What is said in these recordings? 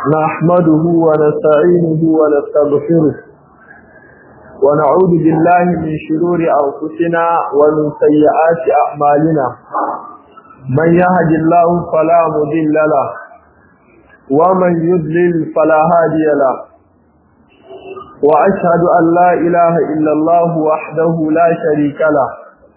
نحمده ونستعينه ونستغفره ونعوذ بالله من شرور أنفسنا ومن سيئات أعمالنا من يهد الله فلا مضل له ومن يضلل فلا هادي له وأشهد أن لا إله إلا الله وحده لا شريك له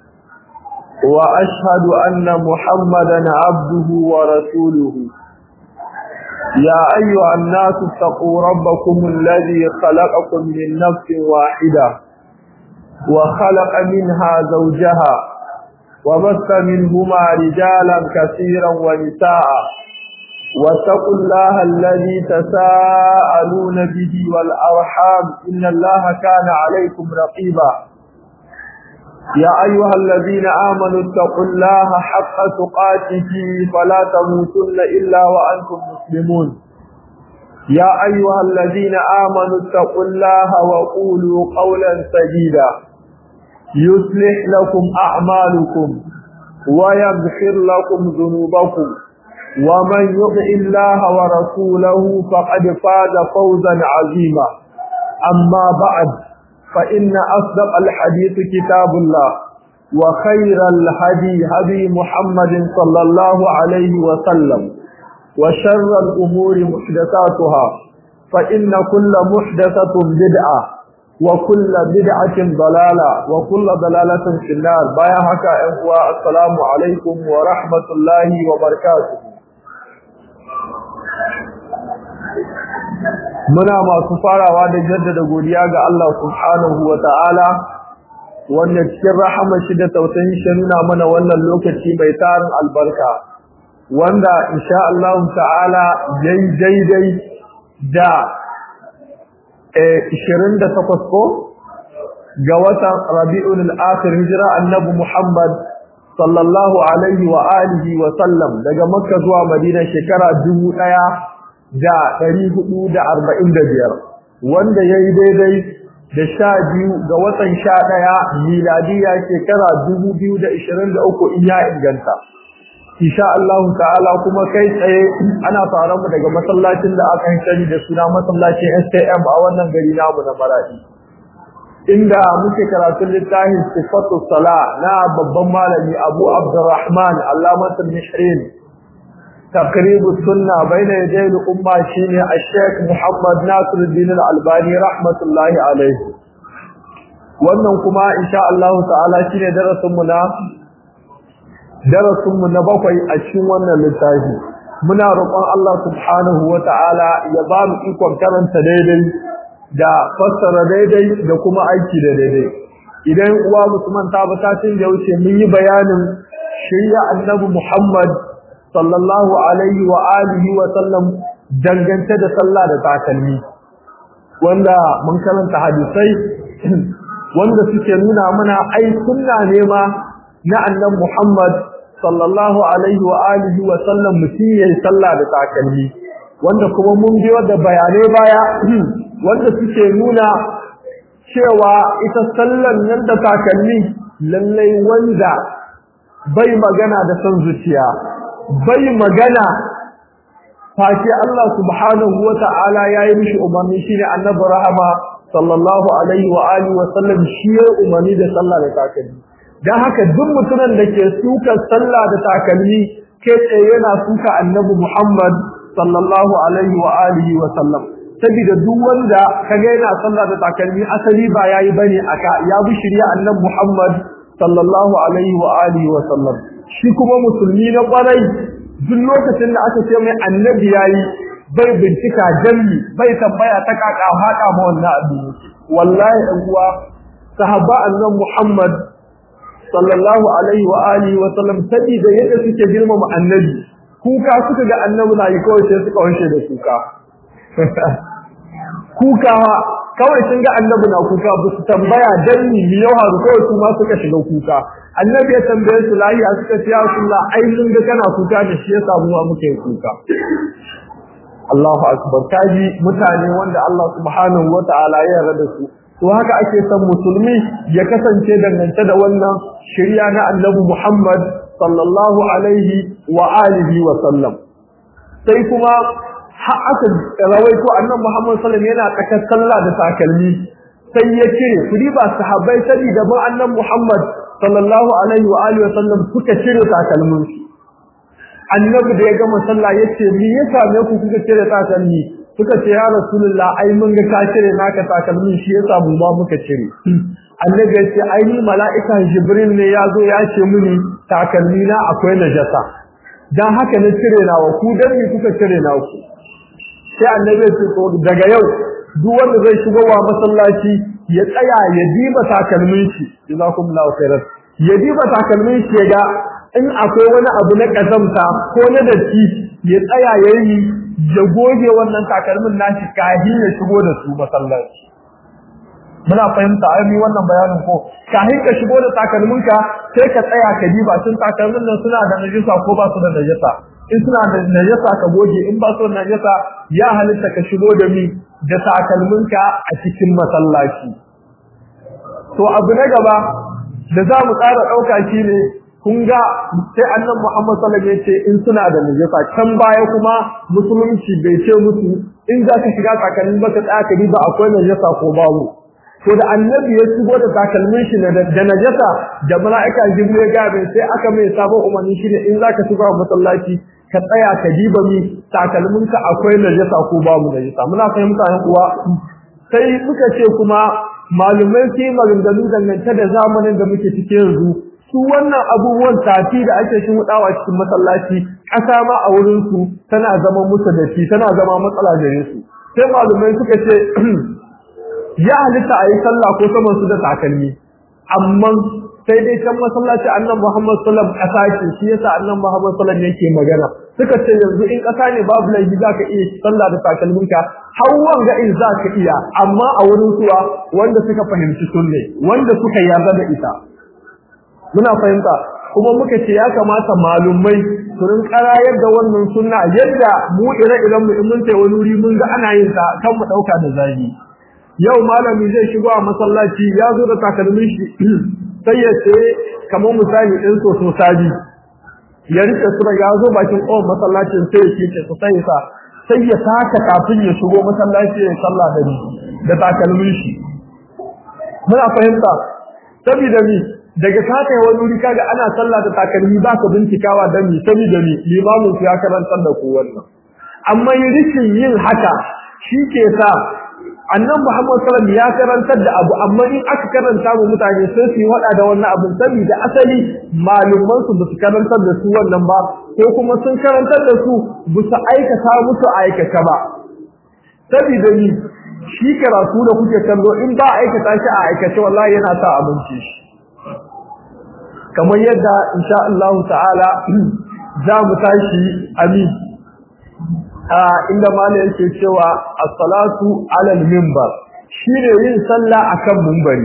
وأشهد أن محمدا عبده ورسوله يا أيها الناس اتقوا ربكم الذي خلقكم من نفس واحدة وخلق منها زوجها وبث منهما رجالا كثيرا ونساء واتقوا الله الذي تساءلون به والأرحام إن الله كان عليكم رقيبا يا أيها الذين آمنوا اتقوا الله حق تقاته فلا تموتن إلا وأنتم مسلمون يا أيها الذين آمنوا اتقوا الله وقولوا قولا سديدا يصلح لكم أعمالكم ويغفر لكم ذنوبكم ومن يطع الله ورسوله فقد فاز فوزا عظيما أما بعد فإن أصدق الحديث كتاب الله وخير الهدي هدي محمد صلى الله عليه وسلم وشر الأمور محدثاتها فإن كل محدثة بدعة وكل بدعة ضلالة وكل ضلالة في النار بايا هكا إخوة السلام عليكم ورحمة الله وبركاته muna masu farawa da jaddada godiya ga Allah subhanahu wa ta'ala wanda cikin rahama shi da tausayin shi nuna mana wannan lokaci mai tarin albarka wanda insha Allah ta'ala yayi daidai da eh 28 ko ga watan Rabiul Akhir hijira annabi Muhammad sallallahu alaihi wa alihi wa sallam daga Makka zuwa Madina shekara 1000 da ɗari hudu da arba'in da biyar wanda ya yi daidai da sha biyu ga watan sha ɗaya miladiya shekara dubu biyu da ishirin da uku in ya inganta insha Allah ta'ala kuma kai tsaye ana fara mu daga masallacin da aka sani da suna masallacin STM a wannan gari namu na Maradi inda muke karatun littafin sifatu sala na babban malami Abu Abdurrahman Allamatul Mishrin تقريب السنة بين يدي الأمة شيني الشيخ محمد ناصر الدين الألباني رحمة الله عليه wannan kuma insha Allah ta'ala shine darasin mu na darasin mu na bakwai a cikin wannan littafi muna roƙon Allah subhanahu wa ta'ala ya ba mu ikon karanta daidai da fassara daidai da kuma aiki da daidai idan uwa musulman ta ba satin da wuce mun yi bayanin shirya annabi Muhammad sallallahu alaihi wa alihi wa sallam dangance da sallah da takalmi wanda mun karanta hadisai wanda suke nuna mana ai sunna ne ma na annabi Muhammad sallallahu alaihi wa alihi wa sallam mutum yayin sallah da takalmi wanda kuma mun biyo da bayanai baya wanda suke nuna cewa ita sallan nan da takalmi lallai wanda bai magana da son zuciya bai magana face Allah subhanahu wata'ala yayi mishi umarni shine annabi rahama sallallahu alaihi wa alihi wa sallam shi ya umarni da sallah da takalmi dan haka duk mutumin da ke suka sallah da takalmi ke tsaye yana suka annabi Muhammad sallallahu alaihi wa alihi wa sallam saboda duk wanda kaga yana sallah da takalmi asali ba yayi bane aka ya bi shirya annabi Muhammad sallallahu alaihi wa alihi wa sallam shi kuma musulmi na kwarai duk lokacin da aka ce mai annabi yayi bai bincika dalli bai tambaya ta kaka haka ma wannan abu wallahi dan uwa sahaba annabi Muhammad sallallahu alaihi wa alihi wa sallam sabida yadda suke girmama annabi kuka suka ga annabi na yi kawai sai suka wanshe da kuka kuka kawai sun ga annabi na kuka ba su tambaya dalli mi yau haru kawai su ma suka shiga kuka annabi ya tambaye su lahiya suka ce ya rasulullah ai mun ga kana kuka da shi yasa mu muke kuka Allahu akbar kaji mutane wanda Allah subhanahu wataala ya yarda su to haka ake son musulmi ya kasance dangance da wannan shirya na annabi Muhammad sallallahu alaihi wa alihi wa sallam sai kuma har aka rawaito annabi Muhammad sallallahu alaihi wasallam yana tsakar sallah da takalmi sai ya cire kudi ba sahabbai sani da ba annabi Muhammad sallallahu alaihi wa alihi wasallam suka cire takalmin su annabi da ya gama sallah yace me ya same ku kuka cire takalmi suka ce ya rasulullah ai mun ga ka cire naka takalmin shi yasa mu ma muka cire annabi ya ce ai ni mala'ika jibril ne ya zo ya ce mini takalmi na akwai najasa dan haka ne cire nawa ku dan me kuka cire nawa ku sai annabi ya ce to daga yau duk wanda zai shigo wa masallaci ya tsaya ya diba takalmin shi jazakumullahu khairan ya diba takalmin shi ya ga in akwai wani abu na kazamta ko na datti ya tsaya ya yi ya goge wannan takalmin nashi kahin ya shigo da su masallaci muna fahimta ai wannan bayanin ko kahin ka shigo da takalminka sai ka tsaya ka diba tun takalmin nan suna da najisa ko ba su da najisa in suna da najasa ka goge in ba su da najasa ya halitta ka shigo da mi da takalminka a cikin masallaci to abu na gaba da za mu ƙara ɗauka shi ne kun ga sai annan Muhammad sallallahu alaihi ce in suna da najasa can baya kuma musulunci bai ce musu in za ka shiga takalmin ba ka tsaya ka ba akwai najasa ko babu to da annabi ya shigo da takalmin shi da najasa da mala'ika jibril ya gabe sai aka mai sabon umarni shi ne in za ka shiga masallaci ka tsaya ka diba mi takalminka akwai najasa ko babu najasa muna fahimta yan uwa sai muka ce kuma malumai su yi maganganu dangance da zamanin da muke cike yanzu su wannan abubuwan tafi da ake shi hudawa cikin masallaci ƙasa ma a wurin su tana zama musu da shi tana zama matsala gare su sai malumai suka ce ya halitta a yi sallah ko saman su da takalmi amma sai dai can masallaci annan Muhammad sallam kasa ce shi yasa annan Muhammad sallam yake magana suka ce yanzu in kasa ne babu laifi zaka iya sallah da takalminka har wanga in zaka iya amma a wurin suwa wanda suka fahimci sunne wanda suka yarda da ita muna fahimta kuma muka ce ya kamata malumai su rinƙara yadda wannan sunna yadda mu ire-iren mu in mun tai wani wuri mun ga ana yin ta kan mu dauka da zafi yau malami zai shigo a masallaci ya zo da takalmin shi sai ya ce kamar misali ɗin soso sabi ya rike su da ya zo bakin ƙofar masallacin sai ya ce su sai sa sai ya saka kafin ya shigo masallaci ya sallah da ni da takalmin shi muna fahimta saboda ni daga saka wani wuri kaga ana sallah da takalmi ba ka bincikawa da ni saboda ni limamin ya karantar da ku wannan amma yin rishin yin haka shi ke sa annan Muhammad sallam ya karantar da abu amma in aka karanta mu mutane sai su yi wada da wannan abin saboda asali malumman su basu karantar da su wannan ba ko kuma sun karantar da su basu aikata musu aikata ba saboda ni shi karatu da kuke kallo in ba aikata shi a aikace wallahi yana sa abinci shi kamar yadda insha Allah ta'ala za mu tashi amin inda malai yake cewa as-salatu 'ala al-minbar shine yin sallah akan minbari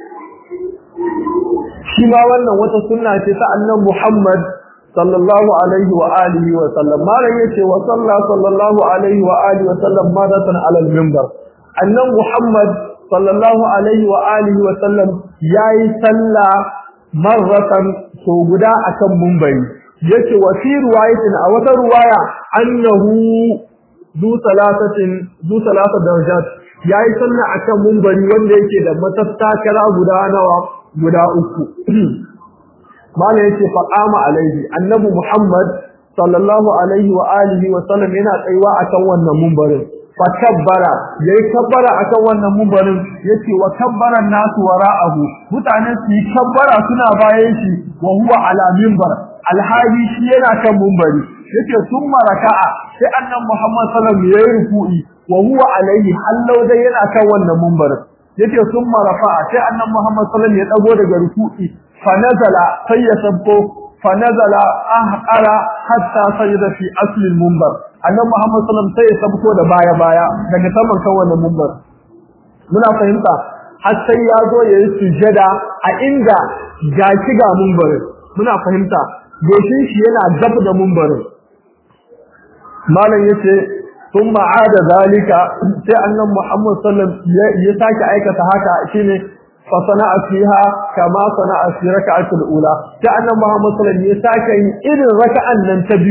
shi ma wannan wata sunna ce ta annabi Muhammad sallallahu alaihi wa alihi wa sallam malai yace wa salla sallallahu alaihi wa alihi wa sallam madatan 'ala al-minbar annabi Muhammad sallallahu alaihi wa alihi wa sallam yayi sallah marratan so guda akan minbari yace wa fi riwayatin a wata riwaya annahu du salatatin du salata darajat yayi sallah akan munbari wanda yake da matattakala guda nawa guda uku mala yace faqama alaihi annabi muhammad sallallahu alaihi wa alihi wa sallam yana tsayuwa akan wannan munbarin fa kabbara yayi kabbara akan wannan munbarin yace wa kabbara nasu wara'ahu mutanen su yi kabbara suna bayan shi wa huwa ala minbar alhaji shi yana kan mumbari yake summa raka'a sai annan Muhammad sallallahu alaihi wasallam yayi ruku'i wa huwa alaihi hallau dai yana kan wannan mumbarin yake summa rafa'a sai annan Muhammad sallallahu alaihi wasallam ya dago daga ruku'i fa nazala sai ya sabbo fa nazala ahqara hatta sajada fi asli al-mumbar annan Muhammad sallallahu alaihi wasallam sai ya sabko da baya baya daga saman kan wannan mumbar muna fahimta har sai ya zo yayi sujada a inda gashi ga mumbarin muna fahimta goshin shi yana gab da mumbarin malam yace thumma ada zalika sai annan Muhammad sallallahu alaihi ya sake aikata haka shine fa sana'a fiha kama sana'a fi rak'atul ula sai annan Muhammad sallallahu alaihi ya sake yin irin raka'an nan ta biyu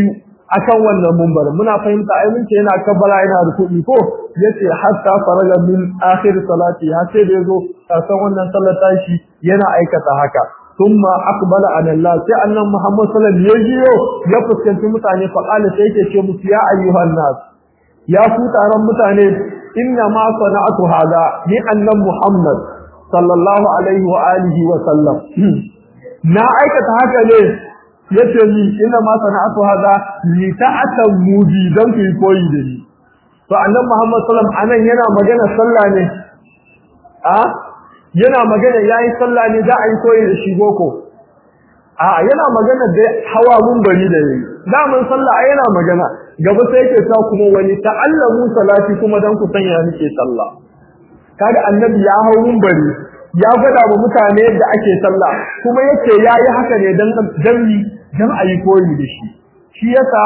akan wannan mumbar muna fahimta ai mun ce yana kabbara yana ruku'i ko yace hatta faraga min akhir salati har sai da yazo kasan wannan sallar tashi yana aikata haka thumma aqbala ala Allah sai annan Muhammad sallallahu alaihi wasallam ya ya fuskanci mutane fa qala sai yake ce musu ya ayyuhan nas ya ku taron mutane inna ma sana'atu hada ni annan Muhammad sallallahu alaihi wa alihi wa sallam na aikata haka ne yace ni inna ma sana'atu hada li ta'tamu bi dan ku koyi da ni to annabi Muhammad sallallahu alaihi wasallam anan yana magana sallah ne a yana magana yayi sallah ne za a yi koyi da shi boko a yana magana da hawa mun bari da yayi da mun sallah ai yana magana gaba sai yake ta kuma wani ta'allamu salati kuma dan ku sanya nake sallah kaga annabi ya hawo mun bari ya gwada wa mutane yadda ake sallah kuma yace yayi haka ne dan dan dan ayi koyi da shi shi yasa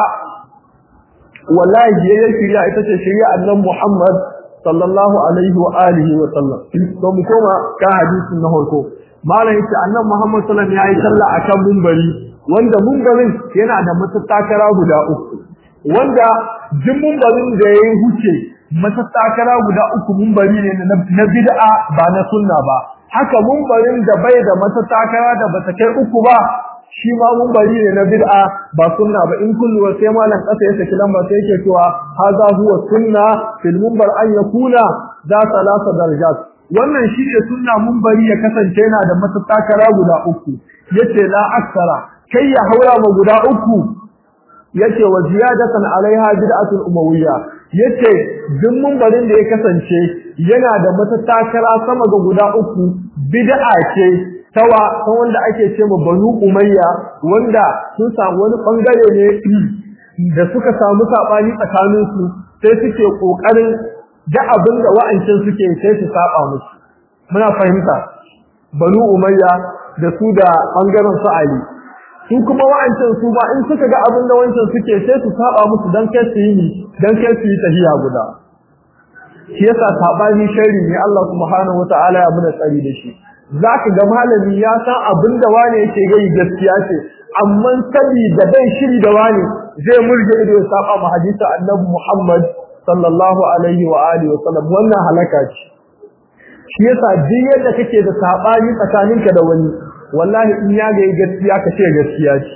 wallahi yayin shirya ita ce shirya annabi Muhammad sallallahu alaihi wa alihi wa sallam to mu koma ka hadisin na farko malam yace annabi Muhammad sallallahu alaihi yayi sallah akan munbari wanda munbarin yana da matattakara guda uku wanda jin munbarin da yayi huce matattakara guda uku munbari ne na bid'a ba na sunna ba haka munbarin da bai da matattakara da bata kai uku ba shi ma munbari ne na bid'a ba sunna ba in kullu sai malam kasa ya saki lamba sai yake cewa hadha huwa sunna fil munbar an yakuna za salasa darajat wannan shi ne sunna munbari ya kasance yana da matattakara guda uku yace la aksara kai ya haura ma guda uku yace wa ziyadatan alaiha bid'atul umawiyya yace duk munbarin da ya kasance yana da matattakara sama ga guda uku bid'a ce tawa ta wanda ake ce ma banu umayya wanda sun samu wani bangare ne da suka samu sabani tsakanin su sai suke kokarin da abin da wa'ancin suke sai su saba musu muna fahimta banu umayya da su da bangaren su ali su kuma wa'ancin su ba in suka ga abin da wancan suke sai su saba musu dan kai su yi dan kai su yi tahiya guda shi yasa sabani sharri ne Allah subhanahu wataala ya muna tsari da shi zaka ga malami ya san abin da wani yake gai gaskiya ce amma sabi da bai shiri da wani zai murje ido ya saba ma hadisi annabi Muhammad sallallahu alaihi wa alihi wa sallam wannan halaka ce shi yasa duk yadda kake da sabani tsakaninka da wani wallahi in ya ga gaskiya ka ce gaskiya ce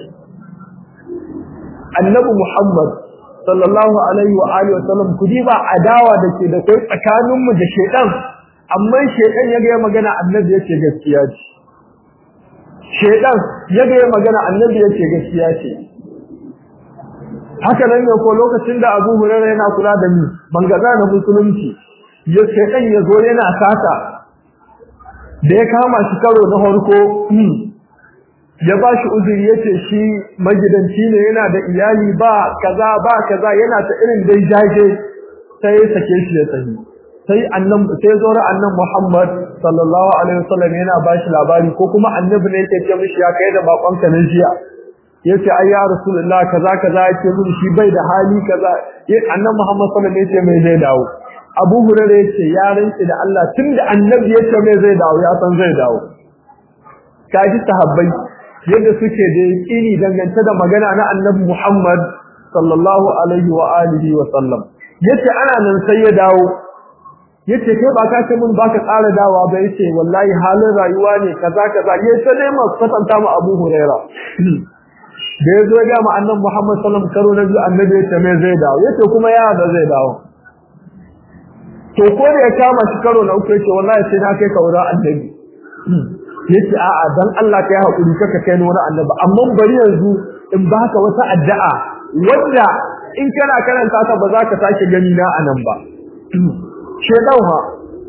annabi Muhammad sallallahu alaihi wa alihi wa sallam kudi ba adawa da ke da kai tsakaninmu da shedan amma shedan yaga ya magana annabi yace gaskiya ce shedan yaga ya magana annabi yace gaskiya ce haka nan ne ko lokacin da Abu Hurairah yana kula da ni bangaza na musulunci ya shedan ya zo yana sata da ya kama shi karo na farko ya ba shi uzuri yace shi magidanci ne yana da iyali ba kaza ba kaza yana ta irin dai jage sai ya sake shi ya tafi sai annan sai zora annan Muhammad sallallahu alaihi wasallam yana ba shi labari ko kuma annabi ne yake ce mishi ya kai da bakon ka na jiya yace ai ya rasulullah kaza kaza yake mun shi bai da hali kaza annan Muhammad sallallahu alaihi wasallam yace mai zai dawo Abu Hurairah yace ya rinci da Allah tunda annabi yace mai zai dawo ya san zai dawo kaji sahabbai yadda suke da yakini dangance da magana na annabi Muhammad sallallahu alaihi wa alihi wa sallam yace ana nan sai ya dawo yace kai ba ka ce mun baka tsara dawa ba yace wallahi halin rayuwa ne kaza kaza yace sai dai mu kwatanta mu Abu Huraira da yazo ga mu annabi Muhammad sallallahu alaihi wa sallam karo na biyu annabi yace me zai dawo yace kuma ya da zai dawo to ko da ya kama shi karo na uku yace wallahi sai na kai ka wurin annabi yace a'a dan Allah kai hakuri kaka kai wani annabi amma bari yanzu in baka wata addu'a wanda in kana karanta ta ba za ka sake gani na anan ba shedan ha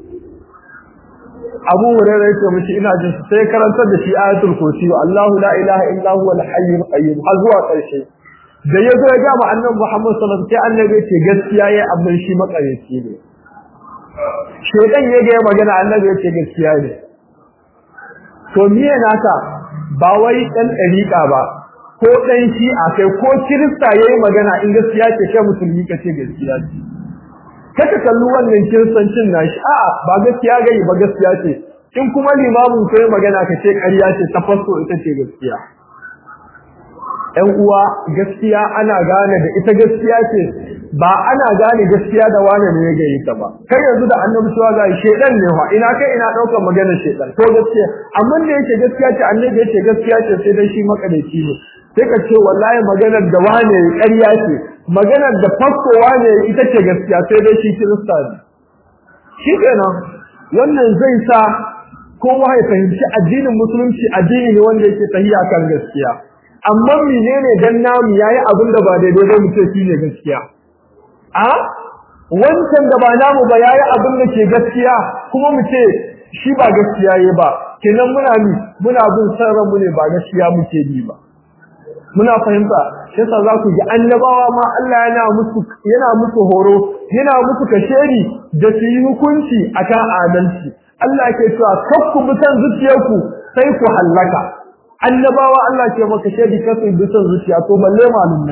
Abu Hurairah yake mishi ina jin sai karantar da shi ayatul kursi Allahu la ilaha illa huwa al-hayyul qayyum har zuwa karshe da yazo ya ga annabi Muhammad sallallahu alaihi wasallam annabi ce gaskiya yayi amma shi makareci ne shedan ya ga magana annabi yace gaskiya ne to miye naka ba wai dan dariqa ba ko dan shi'a kai ko kirista yayi magana in gaskiya ce kai musulmi kace gaskiya ce kaka kallu wannan kiristancin nashi a'a ba gaskiya gai ba gaskiya ce in kuma limamin kai magana kace ƙarya ce ta fasto ita ce gaskiya ‘yan uwa gaskiya ana gane da ita gaskiya ce ba ana gane gaskiya da wane ne ya gayi ta ba kai yanzu da annabi cewa ga shedan ne wa ina kai ina daukar magana shedan ko gaskiya amma da yake gaskiya ce annabi yake gaskiya ce sai dai shi makadaici ne sai ka ce wallahi maganar da wane ƙarya ce maganar da fakko wane ita ce gaskiya sai dai shi kirista ne shi kenan wannan zai sa kowa ya fahimci addinin musulunci addini ne wanda yake tahiya kan gaskiya amma menene dan namu yayi abin da ba daidai ba mu ce shine gaskiya a wancan da ba namu ba yayi abin da ke gaskiya kuma mu ce shi ba gaskiya yayi ba kenan muna mi muna bin sarran mu ne ba gaskiya muke bi ba muna fahimta shi yasa za ku ji annabawa ma Allah yana musu yana musu horo yana musu kasheri da su yi hukunci akan adalci Allah ke cewa kakku bi san zuciyarku sai ku hallaka annabawa Allah ke maka shedi kasu bi san zuciya to balle malumai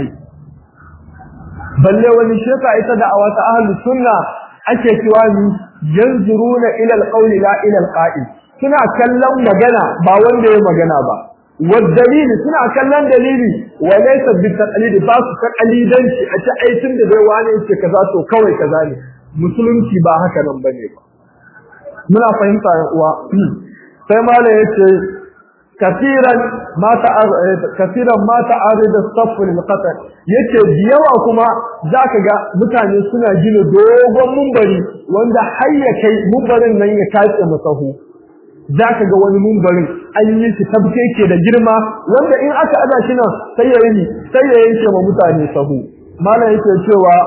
balle wani sheka ita da awata ahli sunna ake cewa ni yanzuruna ila alqawli la ila alqa'il suna kallon magana ba wanda ya magana ba والدليل suna kallon dalili wa laysa bitaqlid ba su taqlidanci a ce ai tun da bai wani yake kaza to kawai kaza ne musulunci ba haka nan bane ba muna fahimta ya uwa sai mala yace kafiran ma ta'ar kafiran ma ta'arid as-saff lil qatl yace biyawa kuma zaka ga mutane suna gina dogon mumbari wanda har ya kai mumbarin nan ya kace masahu zaka ga wani mumbarin an yi shi tabke ke da girma wanda in aka ada shi nan sai ya yi sai ya yanke ma mutane sahu mala yake cewa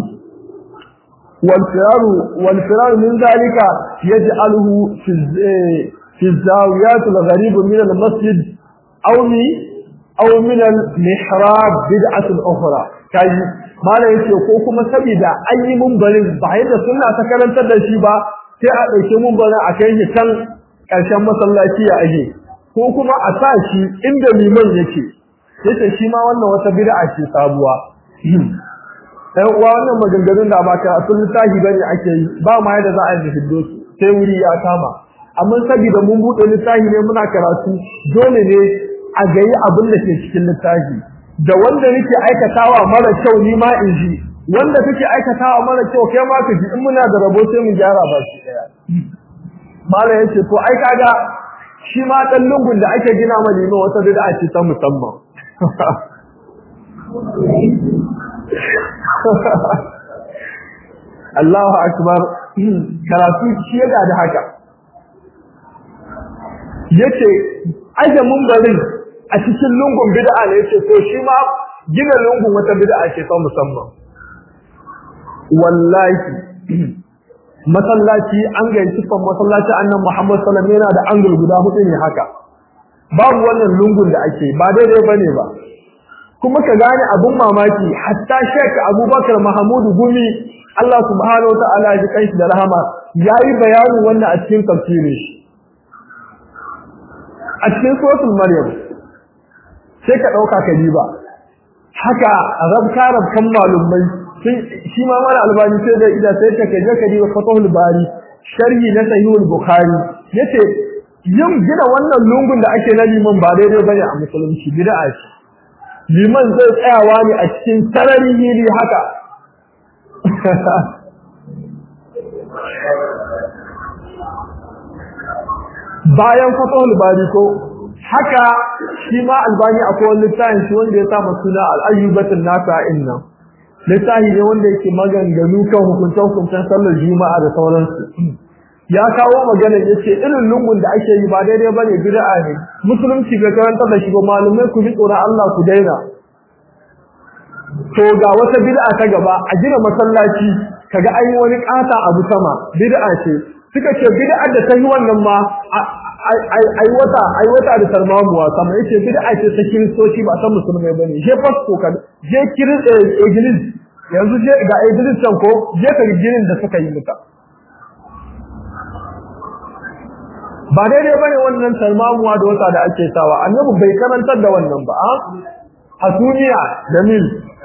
والفرار والفرار من ذلك يجعله في في الزاويات الغريبة من المسجد أو أو من المحراب بدعة أخرى كاي ما لا يce ko kuma saboda an yi mumbarin ba yadda sunna ta karantar da shi ba sai a dauke mumbarin a kai shi kan karshen masallaci ya aje ko kuma a sa shi inda liman yake yace shi ma wannan wata bid'a ce sabuwa ɗan uwa wannan maganganun da ba karatun littafi bane ake yi ba ma yadda za a yi hiddo su sai wuri ya kama amma saboda mun buɗe littafi ne muna karatu dole ne a gayi abin da ke cikin littafi da wanda nake aikatawa mara kyau ni ma in ji wanda kake aikatawa mara kyau kai ma ka ji in muna da rabo sai mu gyara ba shi daya malam yace to ai kaga shi ma dan lungun da ake gina ma limo wata bid'a ce ta musamman Allahu akbar karatu shi ya da haka yace aje mumbarin a cikin lungun bid'a ne yace to shi ma gina lungun wata bid'a ce ta musamman wallahi masallaci an ga sifan masallaci annan Muhammad sallallahu alaihi wasallam yana da angul guda hudu ne haka babu wannan lungun da ake ba daidai bane ba kuma ka gane abun mamaki hatta Sheikh Abubakar Mahmud Gumi Allah subhanahu wataala ya kai shi da rahama yayi bayanin wannan a cikin tafsirin shi a cikin suratul Maryam sai ka dauka ka ba haka rabka rabkan malumai shi ma mana albani sai da ida sai ka kaje ka diba fatahul bari sharhi na sahihul bukhari yace yin gina wannan lungun da ake na liman ba daidai bane a musulunci bid'a ce liman zai tsayawa ne a cikin sarari hili haka bayan fatahul bari ko haka shi ma albani akwai wani littafin shi wanda ya sa suna al-ayyubatul nafi'in nan littafi ne wanda yake maganganu kan hukunce-hukuncen sallar juma'a da sauransu ya kawo magana ya ce irin lungun da ake yi ba daidai ba ne bid'a ne musulunci bai karanta da shi ba malumai ku ji tsoron Allah ku daina to ga wata bid'a ta gaba a gina masallaci kaga an yi wani ƙata abu sama bid'a ce suka ce bid'a da ta yi wannan ma ai wata ai wata da tarmamuwa sama yace bid'a ce ta kiristoci ba ta musulmai bane je fasko ka je kirin iglis yanzu je ga iglis can ko je ka ginin da suka yi muka ba daidai bane wannan tarmamuwa da wata da ake sawa annabi bai karantar da wannan ba a hasumiya da mil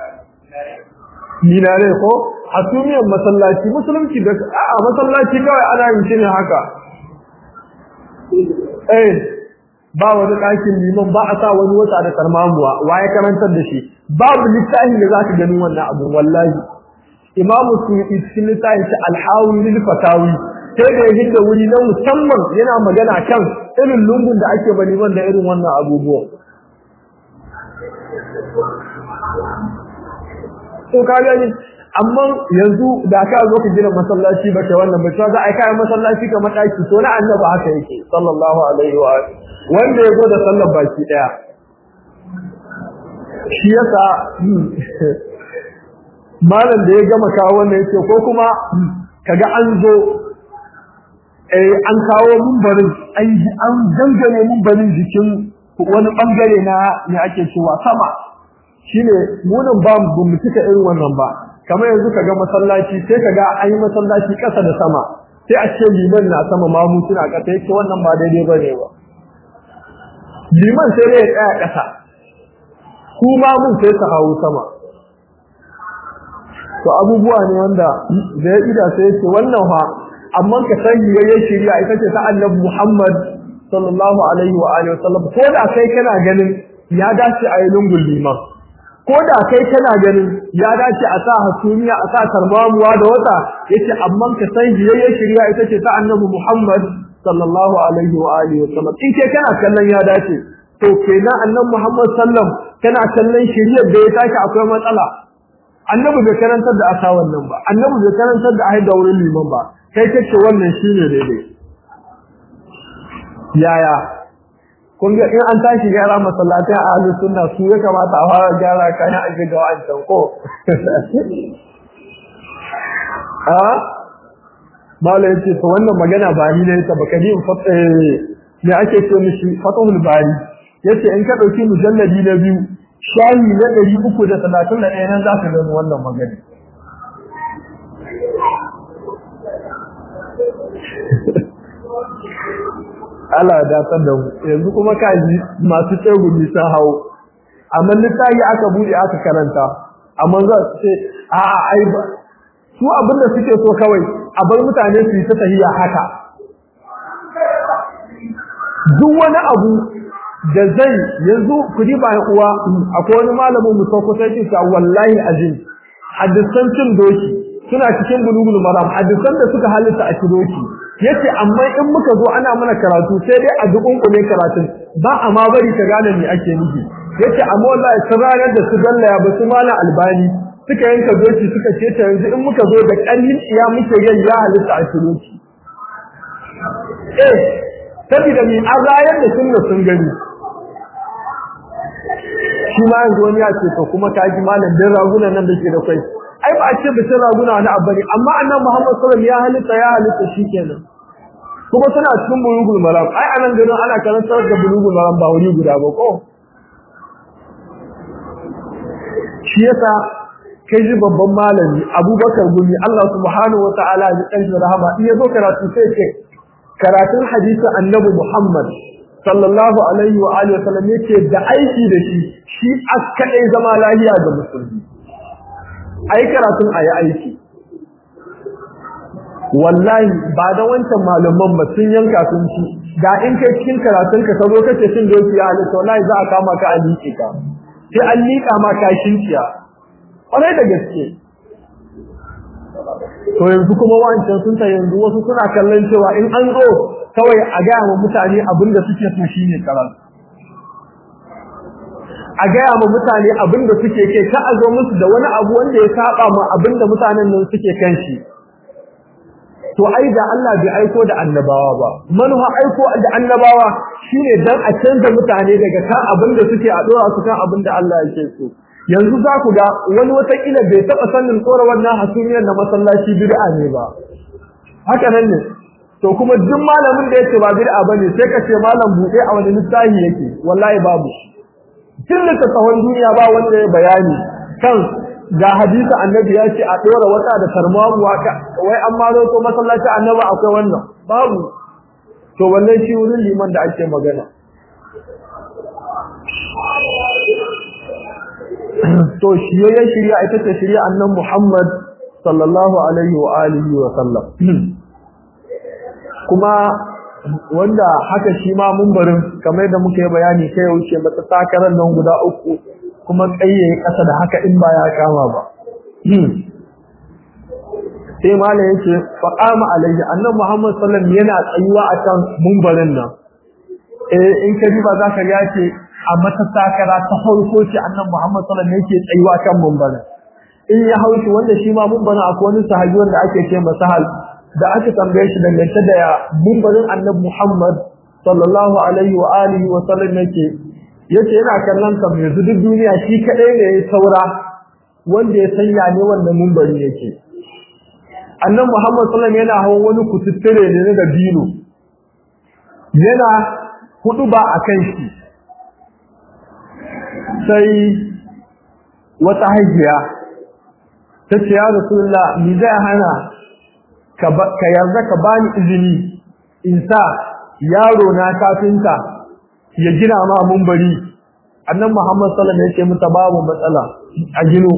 minare ko hasumiyar masallaci musulunci da a masallaci kawai ana yin shi ne haka eh ba wani ɗakin liman ba a sa wani wata da karmamuwa wa ya karantar da shi babu littafin da zaka gani wannan abu wallahi imamu suyuti cikin littafin shi alhawi lil fatawi sai da ya hidda wuri na musamman yana magana kan irin lungun da ake ba liman da irin wannan abubuwa to ka gani amma yanzu da ka zo ka gina masallaci ba ta wannan ba to za a yi kayan masallaci kamar ɗaki to na annabi haka yake sallallahu alaihi wa wanda ya zo da sallar baki daya shi yasa malam da ya gama kawo wannan yake ko kuma kaga an zo eh an kawo mumbarin an dangane mumbarin jikin wani bangare na ne ake cewa sama shine munin ba mu cika irin wannan ba kamar yanzu kaga masallaci sai kaga an yi masallaci kasa da sama sai a ce liman na sama mamu suna kasa yake wannan ba daidai bane ba liman sai dai ya tsaya kasa ku mamun sai su hawo sama to abubuwa ne wanda da ya ida sai yake wannan fa amma ka san yayin shari'a ita ce ta Annabi Muhammad sallallahu alaihi wa alihi wasallam ko da kai kana ganin ya dace a yi lungun liman ko da kai kana ganin ya dace a sa hasumiya a sa tarmamuwa da wata yace amma ka san yayin shari'a ita ce ta Annabi Muhammad sallallahu alaihi wa alihi wasallam in ke kana kallon ya dace to kenan Annabi Muhammad sallam kana kallon shari'ar da ya tashi akwai matsala annabi bai karantar da asa wannan ba annabi bai karantar da aida wurin liman ba kai kace wannan shine daidai yaya kun ga in an tashi gyara masallatai a ahlus sunna su ya kamata a fara gyara kana a ga wancan ko a mala yace to wannan magana ba ni ne ta baka din fata me ake ce mishi fatahul bari yace in ka dauki mujalladi na biyu shayi na ɗari uku da talatin da ɗaya nan za ka gano wannan magana. Allah ya datar da mu yanzu kuma kaji masu tsegumi sun hau amma littafi aka buɗe aka karanta amma za su ce a'a ai ba su abin da suke so kawai a bar mutane su yi ta tahiya haka duk wani abu da zai yanzu ku ji bayan uwa akwai wani malamin mu sauko sai ce wallahi azim hadisan cin doki suna cikin bulugul maram hadisan da suka halitta a doki yace amma in muka zo ana mana karatu sai dai a dukun kule karatun ba a ma bari ka gane me ake nufi yace amma wallahi sun ranar da su dallaya ba su malam albani suka yanka doki suka ce ta yanzu in muka zo da ƙarnin iya muke yin ya halitta a doki eh saboda mi an rayar da sunna sun gani shi ma yanzu wani ya ce to kuma ka ji malam din raguna nan da ke da kai ai ba a ce bisin raguna wani abu ne amma annabi Muhammad sallallahu alaihi wasallam ya halitta ya halitta shikenan kuma suna cikin bulugul maram ai anan garin ana karantar da bulugul maram ba wuri guda ba ko shi yasa kai ji babban malami Abubakar Gumi Allah subhanahu wataala ya kanshi rahama in yazo karatu sai ce karatun hadisi annabi Muhammad sallallahu alaihi wa alihi wasallam yake da aiki da shi shi askadai zama lafiya ga musulmi ai karatun ayi aiki wallahi ba da wancan malaman ba sun yanka sun ci da in kai cikin karatun ka zo kace cin doki ya halitta wallahi za a kama ka a liƙe ka sai an liƙa ma ka shinciya kwarai da gaske to yanzu kuma wancan sun ta yanzu wasu suna kallon cewa in an zo kawai a gaya wa mutane abin da suke so shine karatu a gaya wa mutane abin da suke kai ka a zo musu da wani abu wanda ya saba ma abin da mutanen nan suke kan shi to ai da Allah bai aiko da annabawa ba manuha aiko da annabawa shine dan a canza mutane daga kan abin da suke a dora su kan abin da Allah yake so yanzu za ku ga wani watakila bai taɓa sanin tsora wannan hasumiyar na masallaci bid'a ne ba haka nan ne to kuma duk malamin da yake ba bid'a bane sai ka ce malam buɗe a wani littafi yake wallahi babu tun da tsawon duniya ba wanda ya bayani kan ga hadisi annabi ya ce a ɗora wata da tarmamu haka wai an ma zo masallaci annabi akwai wannan babu to wannan shi wurin liman da ake magana to shiyayyen shirya ita ce shirya annan Muhammad sallallahu alaihi wa alihi wa sallam kuma wanda haka shi ma mumbarin kamar da muka yi bayani kai ya wuce mata takarar nan guda uku kuma tsaye kasa da haka in ba ya kama ba sai malam yake faqama alayhi annabi Muhammad sallallahu alaihi wasallam yana tsayuwa akan mumbarin nan eh in ka ba za ka ga ce a mata takara ta farko ce annabi Muhammad sallallahu alaihi wasallam yake tsayuwa kan mumbarin in ya haushi wanda shi ma mumbarin akwai wani sahabi wanda ake ce masa hal da aka tambaye shi dangance da mumbarin annabi Muhammad sallallahu alaihi wa alihi wa sallam yake yace yana kallon sa mai duk duniya shi kadai ne ya saura wanda ya sanya ne wannan mumbari yake annabi Muhammad sallallahu alaihi yana hawan wani kututture ne da dino yana hudu ba akan shi sai wata hajiya ta ce ya rasulullah ni zai hana ka yarda ka bani izini in sa yaro na kafinta ya gina ma mumbari annabi Muhammad sallallahu alaihi wasallam mata babu matsala a gino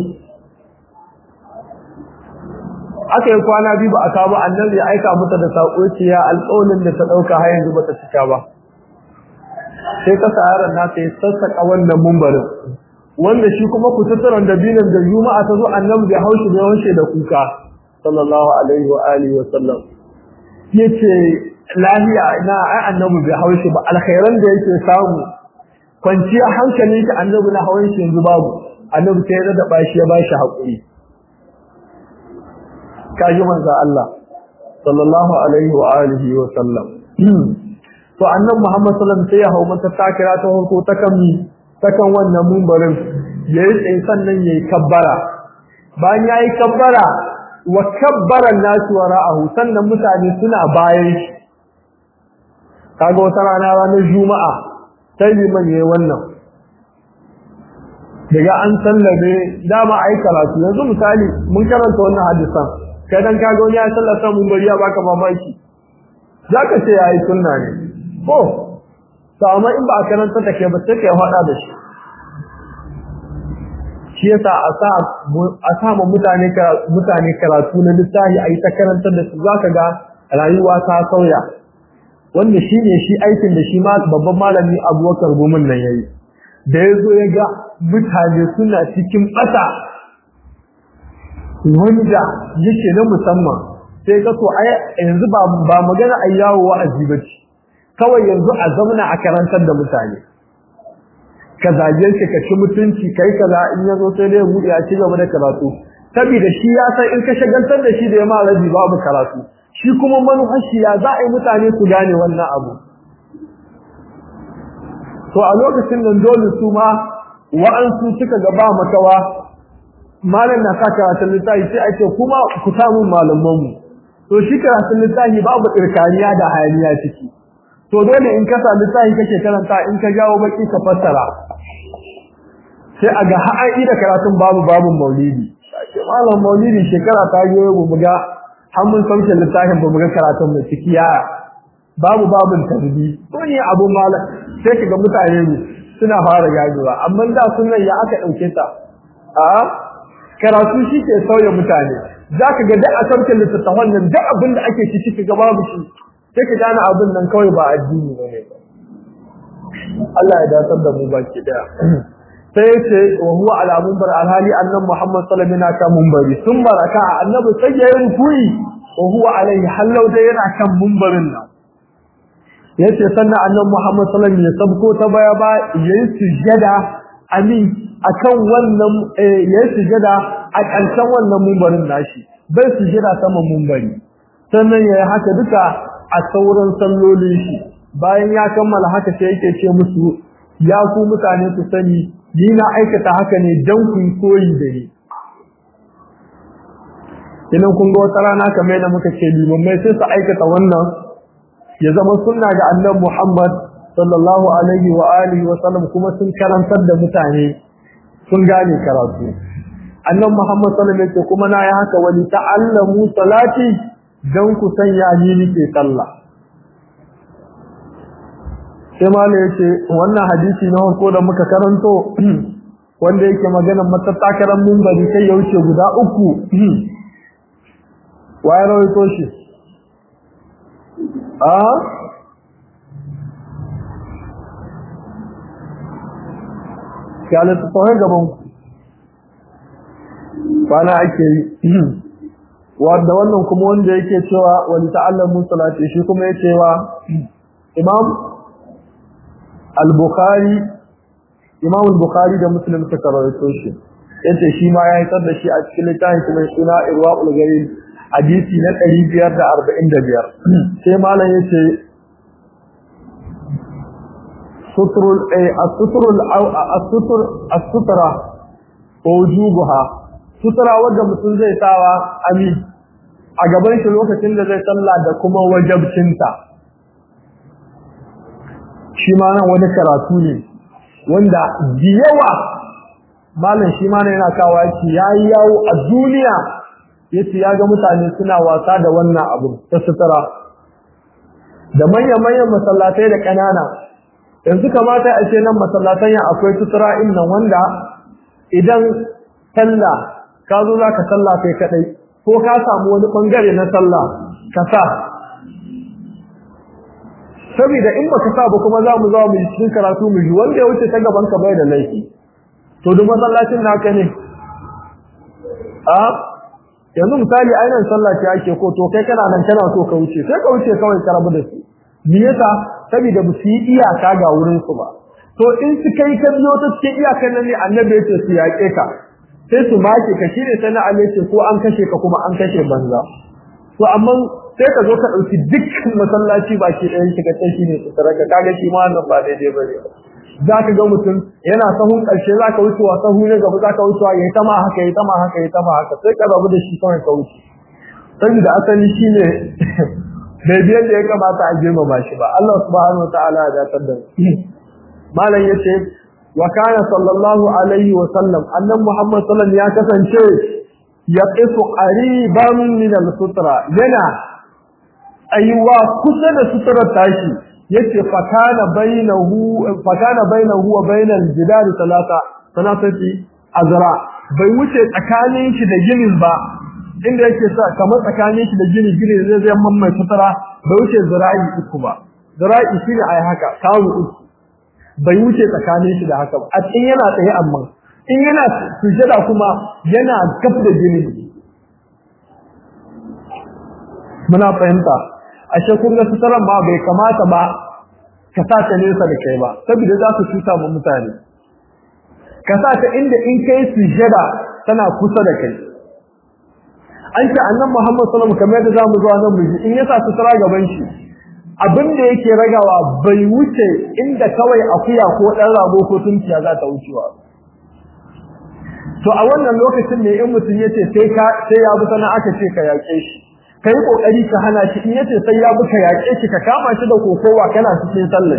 aka yi kwana biyu ba a kawo annabi ya aika mata da sako ciya alƙawarin da ta dauka har yanzu bata cika ba sai ka yaron na sai sassaka wannan mumbarin wanda shi kuma kututturan da binan da juma'a ta zo annabi ya haushi da haushe da kuka sallallahu alaihi wa alihi wa sallam yace lahiya ina ai annabi bai haushi ba alkhairan da yake samu kwanciya hankalin shi annabi na hawan shi yanzu babu annabi sai ya da bashi ya bashi hakuri kaji manzo Allah sallallahu alaihi wa alihi wa sallam to annabi Muhammad sallallahu alaihi wasallam sai ya hawo mata takira ta farko ta kan ta kan wannan mumbarin yayi tsaye sannan yayi kabbara bayan yayi kabbara wa kabbara nasu wara'ahu sannan mutane suna bayan shi kaga wata rana ranar juma'a sai liman yayi wannan daga an sallame dama ai karatu yanzu misali mun karanta wannan hadisan kai dan kaga wani ya sallata mun bari ya baka mamaki zaka ce yayi sunna ne ko to amma in ba a karanta take ba sai kai hada da shi shi yasa a sa a sa mutane ka mutane karatu na littafi ayi ta karanta da su zaka ga rayuwa ta sauya wanda shine shi aikin da shi ma babban malami Abubakar Gumin nan yayi da yazo ya ga mutane suna cikin bata wanda yake na musamman sai ka so ai yanzu ba ba magana ayyawo wa'azi bace kawai yanzu a zamana a karantar da mutane ka zage shi ka ci mutunci kai kaza in yazo sai dai mu ya ci gaba da karatu saboda shi ya san in ka shagaltar da shi da ya ma rabi babu karatu shi kuma manufashi ya za a yi mutane su gane wannan abu to a lokacin nan dole su ma wa'ansu suka ga ba makawa malam na sa karatun littafi sai ake kuma ku samu malamanmu to shi karatun littafi babu irkaniya da hayaniya ciki to dole in ka sami littafi kake karanta in ka jawo baki ka fassara sai a ga har da karatun babu babu maulidi sai malam maulidi shekara ta yi mu ga har mun sauke littafin ba mu ga karatun mai ciki ya babu babun tarbi to ne abu malam sai kaga mutane ne suna fara gajewa amma da sunan ya aka dauke ta a karatu shi ke sauya mutane zaka ga da a sauke littafin nan da abin da ake ciki kaga babu shi sai ka gane abin nan kawai ba addini bane ba Allah ya dace da mu baki daya sai yace wa huwa ala munbar alhali annabi Muhammad sallallahu alaihi wasallam kan munbari sun baraka annabi sai ya rukui wa huwa alaihi hallau da yana kan munbarin nan yace sannan annabi Muhammad sallallahu alaihi wasallam ya sabko ta baya ba yayin sujada amin akan wannan yayin sujada a ƙarshen wannan munbarin nashi bai sujada sama munbari sannan yayi haka duka a sauran sallolin shi bayan ya kammala haka sai yake ce musu ya ku mutane ku sani ni na aikata haka ne dan ku koyi da ni idan kun ga wata rana kamar da muka ce limamai sai su aikata wannan ya zama sunna ga annabi Muhammad sallallahu alaihi wa alihi wa sallam kuma sun karantar da mutane sun gane karatu annabi Muhammad sallallahu alaihi wa sallam kuma na yi haka wani ta'allamu salati dan ku sanya ni nake sallah sai malai yace wannan hadisi na farko da muka karanto wanda yake magana matattakaran munbari sai ya wuce guda uku waye rawaito shi a ga littattafai gaban ku kwana ake yi wanda wannan kuma wanda yake cewa wani ta'allamu salati shi kuma yake cewa imam al-bukhari imam al-bukhari da muslim suka rawaito shi yace shi ma ya hitar da shi a cikin littafin kuma suna irwaul gharib hadisi na 545 sai malam yace sutrul ay as-sutrul as-sutr as-sutra wujubuha sutura wanda mutum zai sawa ami a gaban shi lokacin da zai sallah da kuma wajabcinta shi ma nan wani karatu ne wanda yawa malam shi ma yana kawo shi yayi yawo a duniya yace ya ga mutane suna wasa da wannan abu ta sutura da manyan manyan masallatai da kanana yanzu kamata a ce nan masallatan ya akwai sutura innan wanda idan sallah ka zo za ka sallah kai kadai ko ka samu wani bangare na sallah ka sa saboda in baka sa ba kuma za mu zo mu cikin karatu mu ji wanda ya wuce ta gaban ka bai da laifi to duk masallacin naka ne a yanzu misali ainihin sallah ce ake ko to kai kana nan kana so ka wuce sai ka wuce kawai ka rabu da su me yasa saboda ba su yi iyaka ga wurin su ba to in su kai ka biyo ta cikin iyakan nan ne annabi ya ce su yaƙe ka sai su make ka shine sai na ce ko an kashe ka kuma an kashe banza to amma sai ka zo ka dauki dukkan masallaci baki ɗayan shi ka shi ne tsaraka kaga shi ma wannan ba daidai bane za ka ga mutum yana sahun ƙarshe za ka wucewa sahu ne gaba za ka wucewa ya yi tama haka ya yi tama haka ya yi tama haka sai ka rabu da shi kawai ka wuce saboda asali shi ne bai biyan da ya kamata a girmama shi ba Allah subhanahu wa ta'ala ya datar da malam yace wa kana sallallahu alaihi wa sallam annan muhammad sallallahu ya kasance ya qisu qariban min al-sutra yana aiwa kusa da suturar tashi yace fa kana bainahu fa kana bainahu wa bainal jidari salata salatati azra bai wuce tsakanin shi da ginin ba inda yake sa kamar tsakanin shi da gini gini zai zai mamman sutura bai wuce zira'i uku ba zira'i shine ai haka kawo uku bai wuce tsakanin shi da haka ba a cikin yana tsaye amma in yana sujada kuma yana gab da jini muna fahimta ashe kun ga sutaran ma bai kamata ba ka sa ta nesa da kai ba saboda za su cuta ma mutane ka sa ta inda in kai sujada tana kusa da kai an ce annan Muhammad sallallahu alaihi wasallam kamar yadda zamu zuwa nan mu in ya sa sutura gaban shi abin da yake ragawa bai wuce inda kawai akuya ko dan rago ko tunkiya za ta wucewa to a wannan lokacin ne in mutum yace sai ka sai ya bi sana aka ce ka yake shi kai kokari ka hana shi in yace sai ya bi ka yake shi ka kama shi da kokowa kana cikin sallah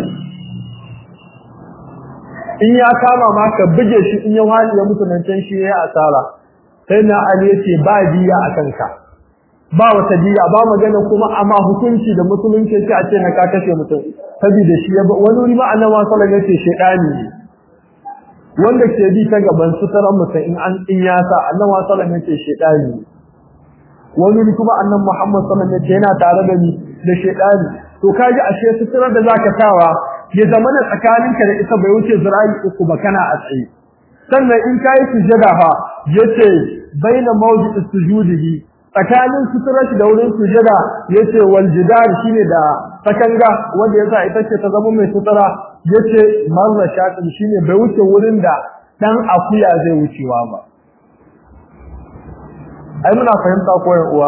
in ya kama ma ka buge shi in ya hali ya mutu nan can shi ya asara sai na ali yace ba diya akan ka ba wata diya ba magana kuma amma hukunci da musulunci ce a ce na ka kashe mutum saboda shi ya wani wuri ma annabi sallallahu alaihi wasallam yace shedani ne wanda ke bi ta gaban suturan mutum in an in ya sa annabi sallallahu alaihi wasallam yace shedani ne wani wuri kuma annabi Muhammad sallallahu alaihi wasallam yana tare da ni da shedani to kaji ashe suturar da zaka sawa ya zama na tsakaninka da ita bai wuce zira'i uku ba kana a tsaye sannan in kai sujada fa yace baina mawdi'i sujudihi tsakanin suturar da wurin sujada yace wal jidar shine da takanga wanda yasa ita ce ta zama mai sutura yace marra shatin shine bai wuce wurin da dan akuya zai wucewa ba ai muna fahimta ko yan uwa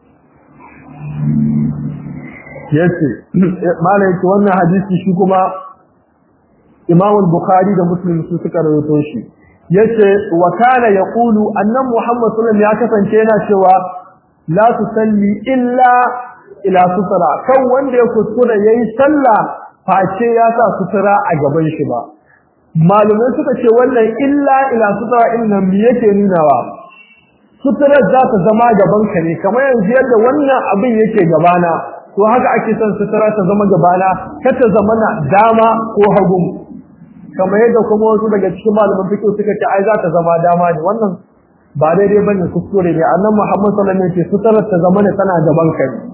yace malai ce wannan hadisi shi kuma Imam al-Bukhari da Muslim su suka rawaito shi yace wa kana yaqulu annan Muhammad sallallahu alaihi wasallam ya kasance yana cewa la tusalli illa ila sutura kan wanda ya kuskura yayi sallah face ya sa sutura a gaban shi ba malumai suka ce wannan illa ila sutura innan me yake nunawa suturar za ta zama gaban ka ne kamar yanzu yadda wannan abin yake gabana to haka ake son sutura ta zama gabana kar ta zama na dama ko hagu kamar yadda kuma wasu daga cikin malaman fiqh suka ce ai za ta zama dama ne wannan ba daidai bane kuskure ne annabi Muhammad sallallahu alaihi wasallam ce suturar ta zama ne tana gaban ka ne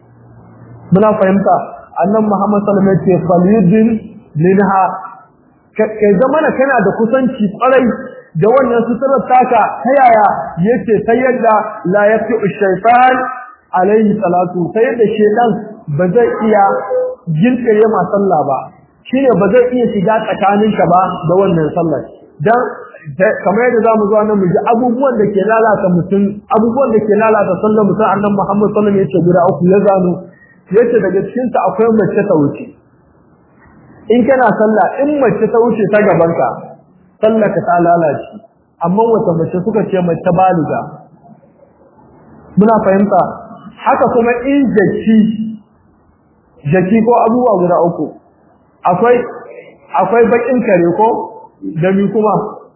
muna fahimta annabi Muhammad sallallahu alaihi wasallam ce falyudin minha kai zamana kana da kusanci kwarai da wannan suturar taka ta yaya yace ta yadda la yafi shaytan alaihi salatu ta yadda shedan ba zai iya gilkire ma sallah ba shine ba zai iya shiga tsakaninka ba da wannan sallar dan kamar yadda zamu zo nan mu ji abubuwan da ke lalata mutum abubuwan da ke lalata sallar mutum annabi Muhammad sallallahu alaihi wasallam yace guda uku ya zano yace daga cikin ta akwai mace ta wuce in kana sallah in mace ta wuce ta gaban ka sallar ka ta lalace amma wata mace suka ce mace baliga muna fahimta haka kuma in jaki jaki ko abubuwa guda uku akwai akwai bakin kare ko da mi kuma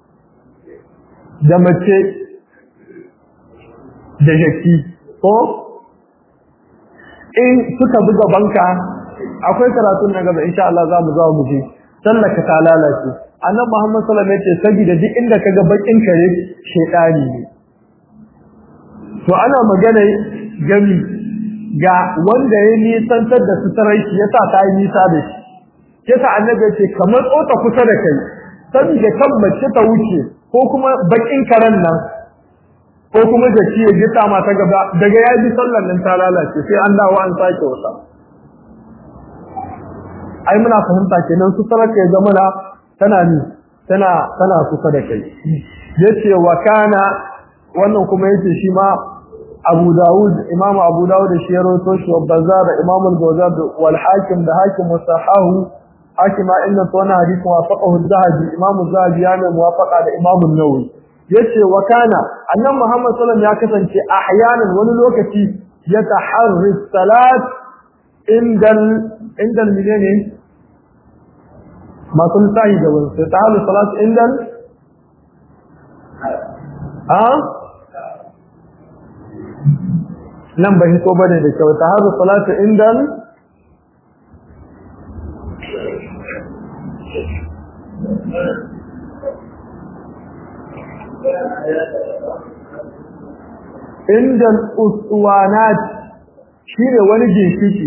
da mace da jaki ko in suka buga banka akwai karatun na gaba insha Allah za mu za mu je sallaka ta lalace annabi Muhammad sallallahu alaihi wasallam yace saboda duk inda kaga bakin kare shedani ne to ana magana gami ga wanda ya nisantar da suturai shi yasa ta yi nisa da shi yasa annabi yace kamar tsota kusa da kai saboda kan mace ta wuce ko kuma bakin karen nan ko kuma jaki ya gita ma ta gaba daga ya ji sallar nan ta lalace sai an dawo an sake wata ai muna fahimta kenan su saraka ya zama na tana ni tana tana kusa da kai yace wa kana wannan kuma yace shi ma Abu Dawud Imam Abu Dawud da shi ya rawaito shi wa Bazzar Imam al-Bazzar wal Hakim da Hakim musahahu Hakim inna tawna hadith wafaqahu az-Zahabi Imam az-Zahabi ya mai muwafaqa da Imam an-Nawawi yace wa kana annabi Muhammad sallallahu alaihi wasallam ya kasance ahyanan wani lokaci ya taharri salat indal indal menene ma kun sai da wani sai taharri salat indal a nan bai so bane da kyau taharri salat indal inda uswanat shine wani ginshiki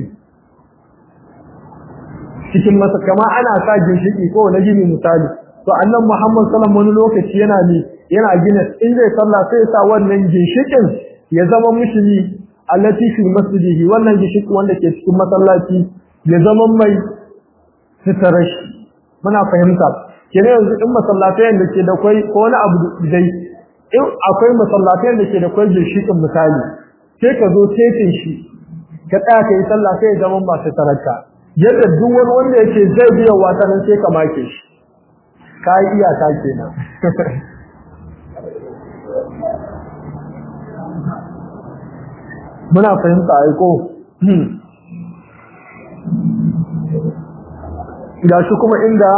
cikin masa kama ana sa ginshiki ko wani gini misali to annan Muhammad sallallahu wani lokaci yana ne yana gina in zai sallah sai ya sa wannan ginshikin ya zama mushini allati fi masjidihi wannan ginshiki wanda ke cikin masallaci ya zama mai sitarashi muna fahimta kenan yanzu in masallatai da ke da kai ko wani abu dai in akwai masallatai da ke da kwai ginshiƙin misali sai ka zo tetin shi ka tsaya ka yi sallah sai ya zama masu taraka yadda duk wani wanda yake zai biya wata nan sai ka make shi ka yi iyaka kenan muna fahimta aiko ga shi kuma inda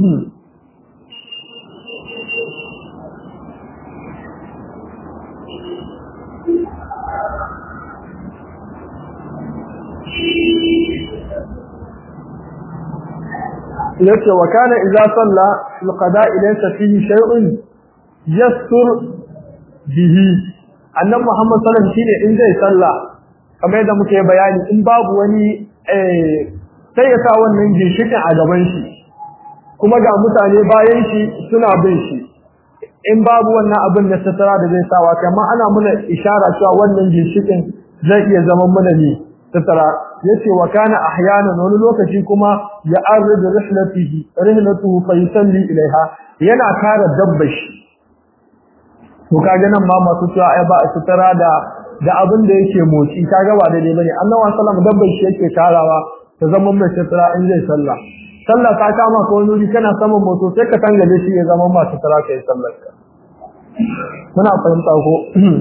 yace wa kana idza salla alqada ilaysa fihi shay'un yastur bihi annabi Muhammad sallallahu alaihi wasallam shine in zai salla kamar yadda muke bayani in babu wani eh sai ya sa wannan ginshikin a gaban shi kuma ga mutane bayan shi suna bin shi in babu wannan abin da satara da zai sawa kamar ana muna ishara cewa wannan ginshikin zai iya zama muna ne satara yace wa kana ahyanan wani lokaci kuma ya arrid rihlatihi rihlatuhu fa yusalli ilaiha yana kare dabbar shi to kaga nan ma masu cewa ai ba satara da da abin da yake motsi kaga ba daidai bane annabi sallallahu alaihi wasallam dabbar shi yake karawa ta zama mai satara in zai sallah sallah ta kama ko wani kana saman moto sai ka tangale shi ya zama ma satara kai sallar ka muna fahimta ko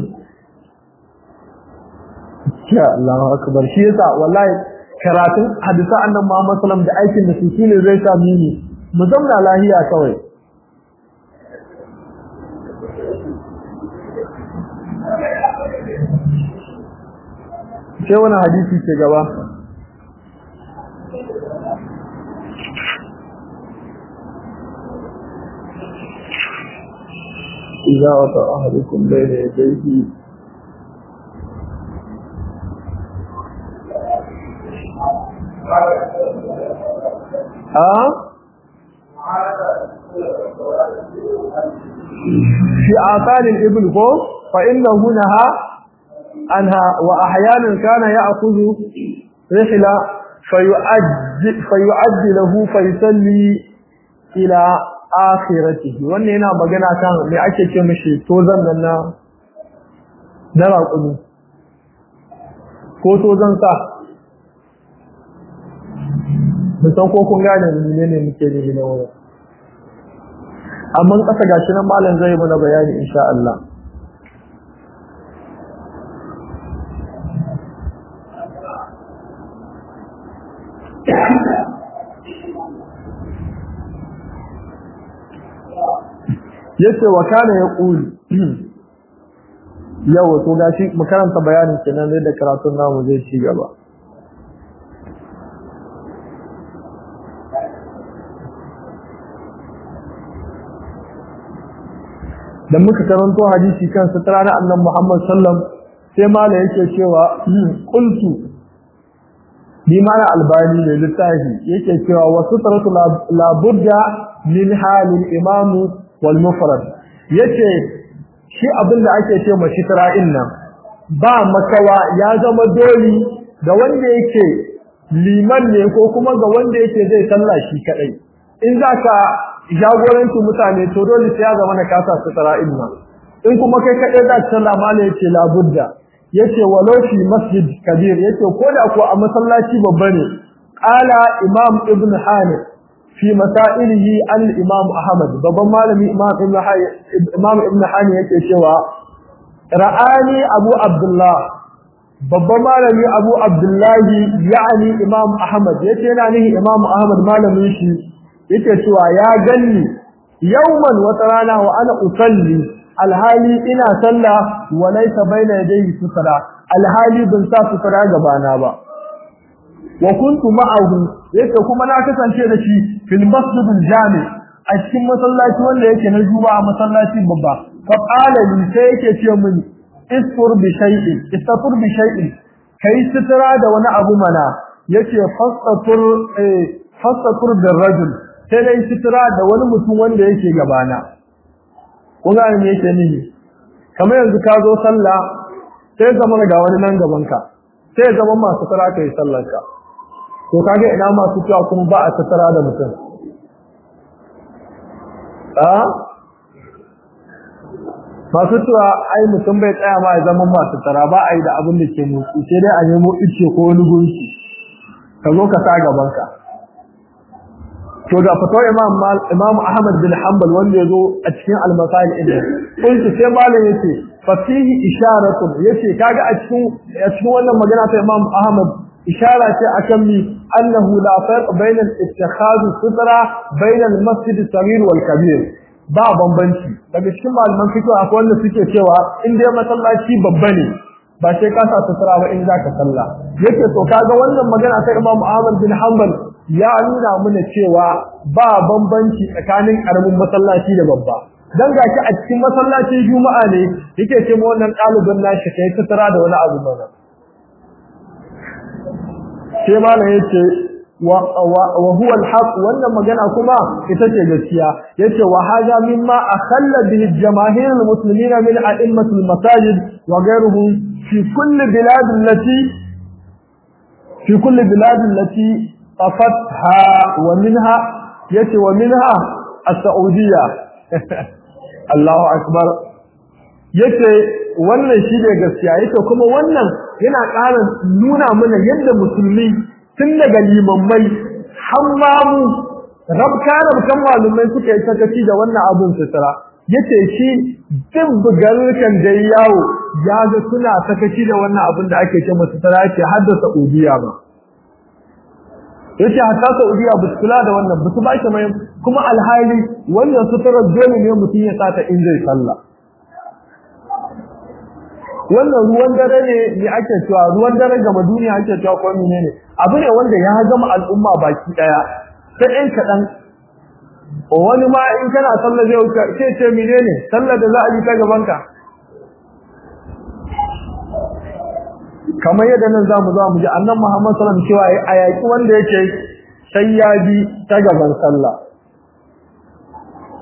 ya Allahu akbar shi yasa wallahi karatun hadisa annan Muhammad sallam da aikin da su shine zai sa mini mu zamna lahiya kawai sai wani hadisi ke gaba إذا وطأ أحدكم بين يديه ها fi asalin ibn ko fa innahu naha anha wa ahyanan kana ya'khudhu rihla fayu'addi fayu'addi lahu fayusalli ila akhiratihi wannan yana magana kan me ake ce mishi tozan nan na na raƙumi ko tozan sa mun san ko kun gane menene muke nufi na wannan amma kasa gashi nan malam zai mana bayani insha Allah yace wa kana yaqul yau to gashi mu karanta bayanin kenan da karatun namu zai ci gaba da muka karanto hadisi kan sutura na annabi Muhammad sallam sai mala yake cewa qultu bi mana albani ne littafi yake cewa wa sutratu la budda min halil imam wal mufrad yace shi abin da ake ce mashi tara'in nan ba makawa ya zama doli ga wanda yake liman ne ko kuma ga wanda yake zai sallah shi kadai in zaka jagoranci mutane to dole sai ya zama na kasa su tara'in nan in kuma kai kadai za ka sallah mala yace labudda yace walau fi masjid kabir yace ko da ko a masallaci babba ne qala imam ibn hanif fi masailihi al imam ahmad babban malami imam ibn hanif imam ibn hanif yake cewa ra'ani abu abdullah babban malami abu abdullahi yani imam ahmad yace yana nihi imam ahmad malamin shi yake cewa ya ganni yawman wata rana wa ana usalli alhali ina sallah wa laysa baina yadayhi sutra alhali bin sa sutra gabana ba wa kuntu ma'ahu yake kuma na kasance da shi fil masjidil jami a cikin masallaci wanda yake na juma'a masallaci babba fa qala li sai yake ce mini isfur bi shay'in istafur bi shay'in kai sutura da wani abu mana yace fastatur eh fastatur bir rajul sai dai sutura da wani mutum wanda yake gabana kun ga me yake nihi kamar yanzu ka zo sallah sai zama ga wani nan gaban ka sai zama masu sutura kai sallar ka to kage ina masu cewa kuma ba a sutura da mutum a masu cewa ai mutum bai tsaya ma ya zama masu sutura ba a yi da abin da ke motsi sai dai a nemo ice ko wani gunki ka zo ka sa gaban ka to ga fatawar imam imam ahmad bin hanbal wanda yazo a cikin al-masail din kuntu sai malam yace fa fihi isharatun yace kaga a cikin a cikin wannan magana ta imam ahmad ishara ce akan mi annahu la farq bayna al-ittikhaz sutra bayna al-masjid as-saghir wal kabir ba bambanci daga cikin malaman fiqh akwai wanda suke cewa in dai masallaci babba ne ba sai ka sa sutura ba in zaka sallah yace to kaga wannan magana ta imam ahmad bin hanbal ya nuna mana cewa ba bambanci tsakanin karamin masallaci da babba dan gashi a cikin masallacin juma'a ne yake ce mu wannan ɗalibin nashi kai tattara da wani abu mana sai malam yace wa wa huwa alhaq wannan magana kuma ita ce gaskiya yace wa hada mimma akhalla bihi jamaahir almuslimin min a'immati almasajid wa ghayruhum fi kulli bilad allati fi kulli bilad allati طفتها ومنها يتي ومنها السعودية الله أكبر yace wannan shi ne gaskiya yace kuma wannan yana ƙara nuna mana yadda musulmi tun daga limammai hammamu rabka rabkan malumai suka yi sakaci da wannan abun sutura yace shi duk bugarukan da yawo ya ga suna sakaci da wannan abun da ake ce masu sutura yace har da Saudiya ba yace hatta Saudiya ba su kula da wannan ba su ba shi mai kuma alhali wannan sutura dole ne mutum ya sata in zai sallah wannan ruwan dare ne ne ake cewa ruwan dare gama duniya ake cewa ko menene abu ne wanda ya gama al'umma baki daya sai ɗan kaɗan wani ma in kana sallah zai wuce sai ce menene sallah da za a yi ta gaban ka kamar yadda nan zamu za mu ji annan Muhammad sallallahu alaihi wasallam cewa a yaki wanda yake sai ya bi ta gaban sallah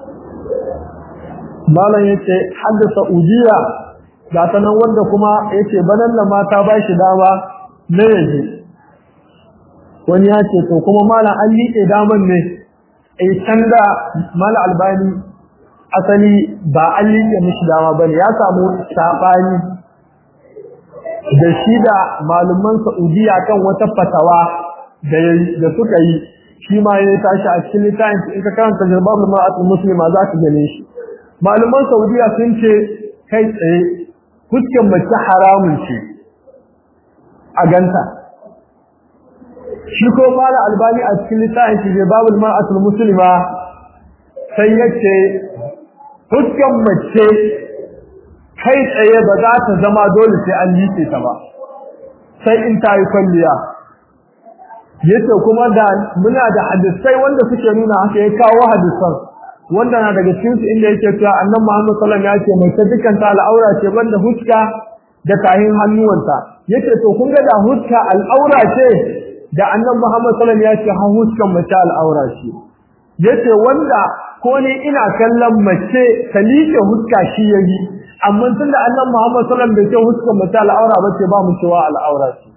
malam yace hadda saudiya ga ta nan wanda kuma yace banan nan mata ba shi dama na yaje wani ya ce to kuma malam an liƙe daman ne ai can da malam albani asali ba an liƙe mishi dama bane ya samu sabani da shi da malaman saudiya kan wata fatawa da da suka yi shi ma ya tashi a cikin littafin in ka karanta jarbabul ma'atul muslima za ka gane shi malaman saudiya sun ce kai tsaye fuskan mace haramun ce a ganta shi ko mala albani a cikin littafin shi jarbabul ma'atul muslima sai ya ce fuskan mace kai tsaye ba za ta zama dole sai an liƙe ta ba sai in ta yi kwalliya yace kuma da muna da hadisai wanda suke nuna haka ya kawo hadisan wanda na daga cikin su inda yake cewa annabi Muhammad sallallahu alaihi wasallam ya ce mai dukkan ta al'aura ce banda huska da tahin hannuwanta yace to kun ga da huska al'aura ce da annabi Muhammad sallallahu alaihi wasallam ya ce ha huskan mace al'aura ce yace wanda ko ne ina kallon mace ta liƙe huska shi yayi amma tunda annabi Muhammad sallallahu alaihi wasallam bai ce huskan mace al'aura ba ce ba mu cewa al'aura ce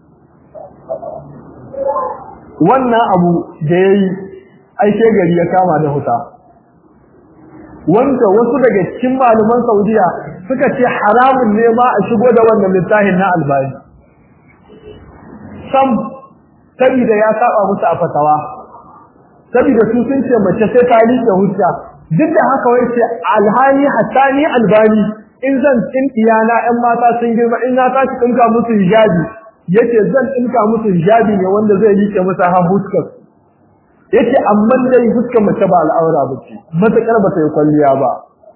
wannan abu da ya yi aike gari ya kama da huta wanda wasu daga cikin malaman saudiya suka ce haramun ne ma a shigo da wannan littafin na albani sam saboda ya saba musu a fatawa saboda su sun ce mace sai ta liƙe hujja duk da haka wai ce alhali hatta ni albani in zan tsin iyana ƴan mata sun girma in na tashi tsinka musu hijabi yace zan dinka musu hijabi ne wanda zai liƙe masa ha fuskar yace amma dai fuskar mace ba al'aura bace matakar ba ta yi kwalliya ba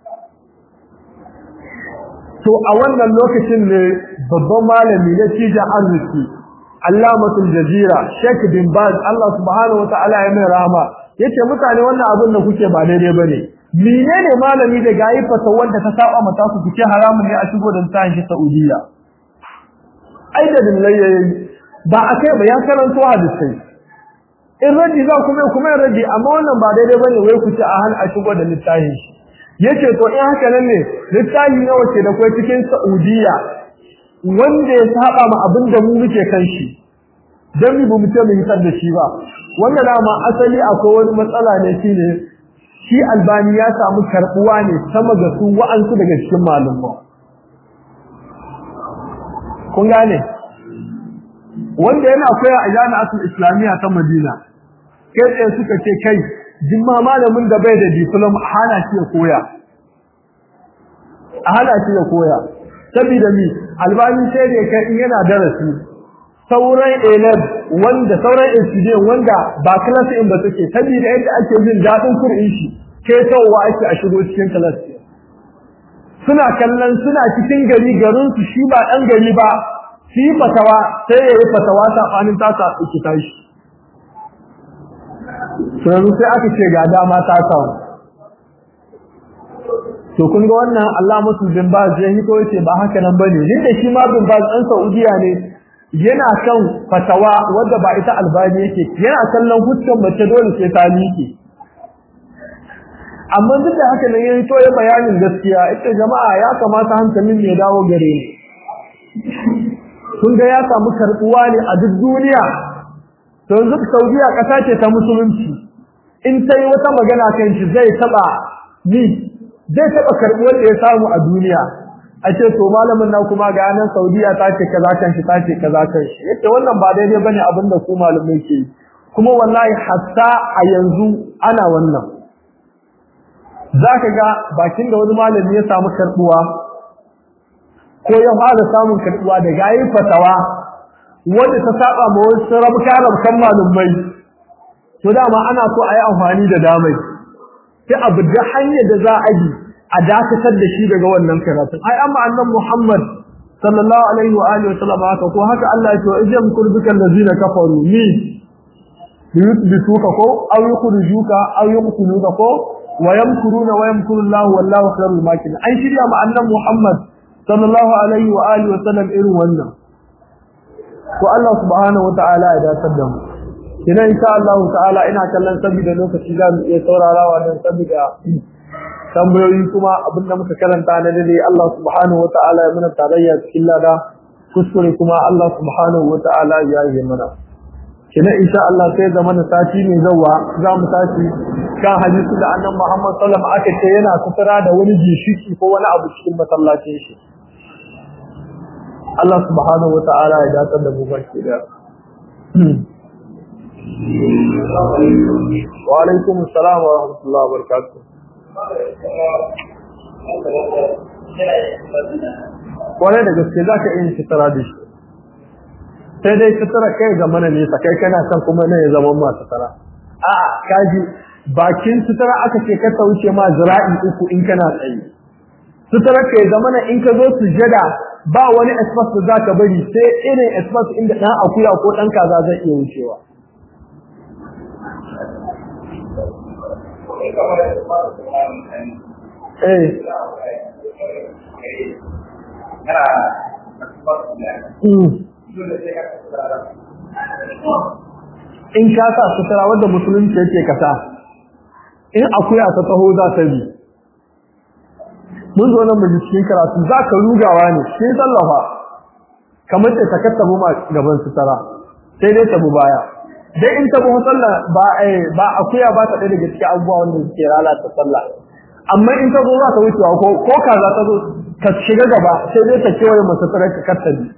to a wannan lokacin ne babban malami na cija arziki Allamatul Jazira Sheikh bin Baz Allah subhanahu wataala ya mai rahama yace mutane wannan abin da kuke ba daidai bane menene malami da gayi fata wanda ta saba mata ku kuke haramun ne a shigo da tsayin shi Saudiya ai da dillai yayi ba akai ba ya karanto hadisi in radi za ku mai kuma radi amma wannan ba daidai bane wai ku ci a hal a shigo da littafin shi yace to in haka nan ne littafi nawa ce da kai cikin Saudiya wanda ya saba ma abin da mu muke kan shi dan mu mu ce mu hitar da shi ba wannan dama asali akwai wani matsala ne shine shi albani ya samu karbuwa ne sama ga su wa'ansu daga cikin malumma kun gane wanda yana koya a jami'atul islamiyya ta Madina kai tsaye suka ce kai jimma malamin da bai da diploma hana shi ya koya a hana shi ya koya saboda ni albani sai da kai in yana darasi sauran elab wanda sauran incident wanda ba class in ba take saboda yadda ake jin dadin Qur'ani shi kai tawowa ake a shigo cikin class suna kallon suna cikin gari garin su shi ba dan gari ba shi fatawa sai yayi fatawa sabanin ta sa iki tashi sai sai aka ce ga dama ta kawo to kun ga wannan Allah musul bin Baz ya hito yace ba haka nan bane ni da shi ma bin Baz dan Saudiya ne yana kan fatawa wanda ba ita albani yake yana kallon hutun mace dole sai ta miƙe amma duk da haka ne ya hito ya bayanin gaskiya ita jama'a ya kamata hankalin ne dawo gare ni kun ga ya samu karbuwa ne a duk duniya to yanzu Saudiya kasa ce ta musulunci in ta yi wata magana kan shi zai taba ni zai taba karbuwar da ya samu a duniya a ce to malamin nan kuma ga nan Saudiya ta ce kaza kan shi ta ce kaza kan shi yace wannan ba daidai bane abin da ku malamai ke kuma wallahi hatta a yanzu ana wannan zaka ga bakin da wani malami ya samu karbuwa ko ya fara samun karbuwa da gayi fatawa wanda ta saba ma wasu rabka rabkan malumai to dama ana so a yi amfani da damai sai abu da hanyar da za a yi a dakatar da shi daga wannan karatun ai amma annan Muhammad sallallahu alaihi wa alihi wasallam haka ko haka Allah ya ce wa ijam kurbika allazina kafaru ni yuthbituka ko aw yukhrijuka aw yuqtuluka ko wa yamkuruna wa yamkuru Allah wallahu khairul makirin an shirya ma annan Muhammad sallallahu alaihi wa alihi wasallam irin wannan ko Allah subhanahu wa ta'ala ya dace da mu ina insha Allah ta'ala ina kallon saboda lokaci za mu iya saurarawa dan saboda tambayoyi kuma abinda muka karanta na dare Allah subhanahu wata'ala ya mana tarayya cikin lada kuskure kuma Allah subhanahu wata'ala ya yi mana kina insha Allah sai da mana sati ne zawa za mu tashi kan hadisi da annabi Muhammad sallallahu alaihi wasallam aka ce yana sutura da wani gishiki ko wani abu cikin masallacin shi Allah subhanahu wata'ala ya dace da mu baki da wa alaikum assalam wa rahmatullahi wa barakatuh kwarai da gaske za ka iya sutura da shi sai dai sutura kai ga mana nesa kai kana son kuma ne ya zama ma sutura a kaji bakin sutura aka ce ka wuce ma zira'i uku in kana tsaye sutura kai zama na in ka zo sujada ba wani espas da za ka bari sai irin espas inda ɗan akuya ko ɗan kaza zai iya wucewa Eh. In ka sa sutura wadda musulunci yake kasa, in akuya ta taho za ta bi. Mun zo nan mu cikin karatu za ka rugawa ne, sai sallafa, kamar ce ta kattabu ma gaban sutura, sai dai ta bu baya. Dai in ta bu sallah ba ba akuya ba ta ɗaya daga cikin abubuwa wanda suke lalata sallah. amma in ta zo za ta wucewa ko ko ka za ta zo ka shiga gaba sai dai ta kewaye masa tsare ka kattabi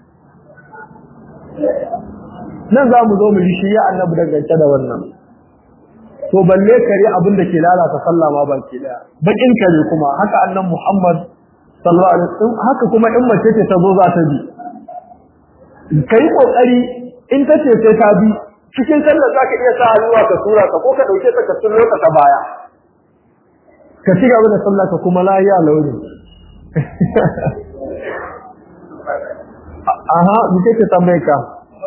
nan za mu zo mu yi shi ya annabi dangance da wannan to balle kare abin da ke lalata sallah ma baki daya bakin kare kuma haka annan Muhammad sallallahu alaihi wasallam haka kuma in mace ce ta zo za ta bi kai kokari in ta ce sai ta bi cikin sallar zaka iya sa hannuwa ka tura ka ko ka dauke ta ka tura ta baya ka ci gaba da sallah ka kuma lahiya launi aha mu ce ta mai ka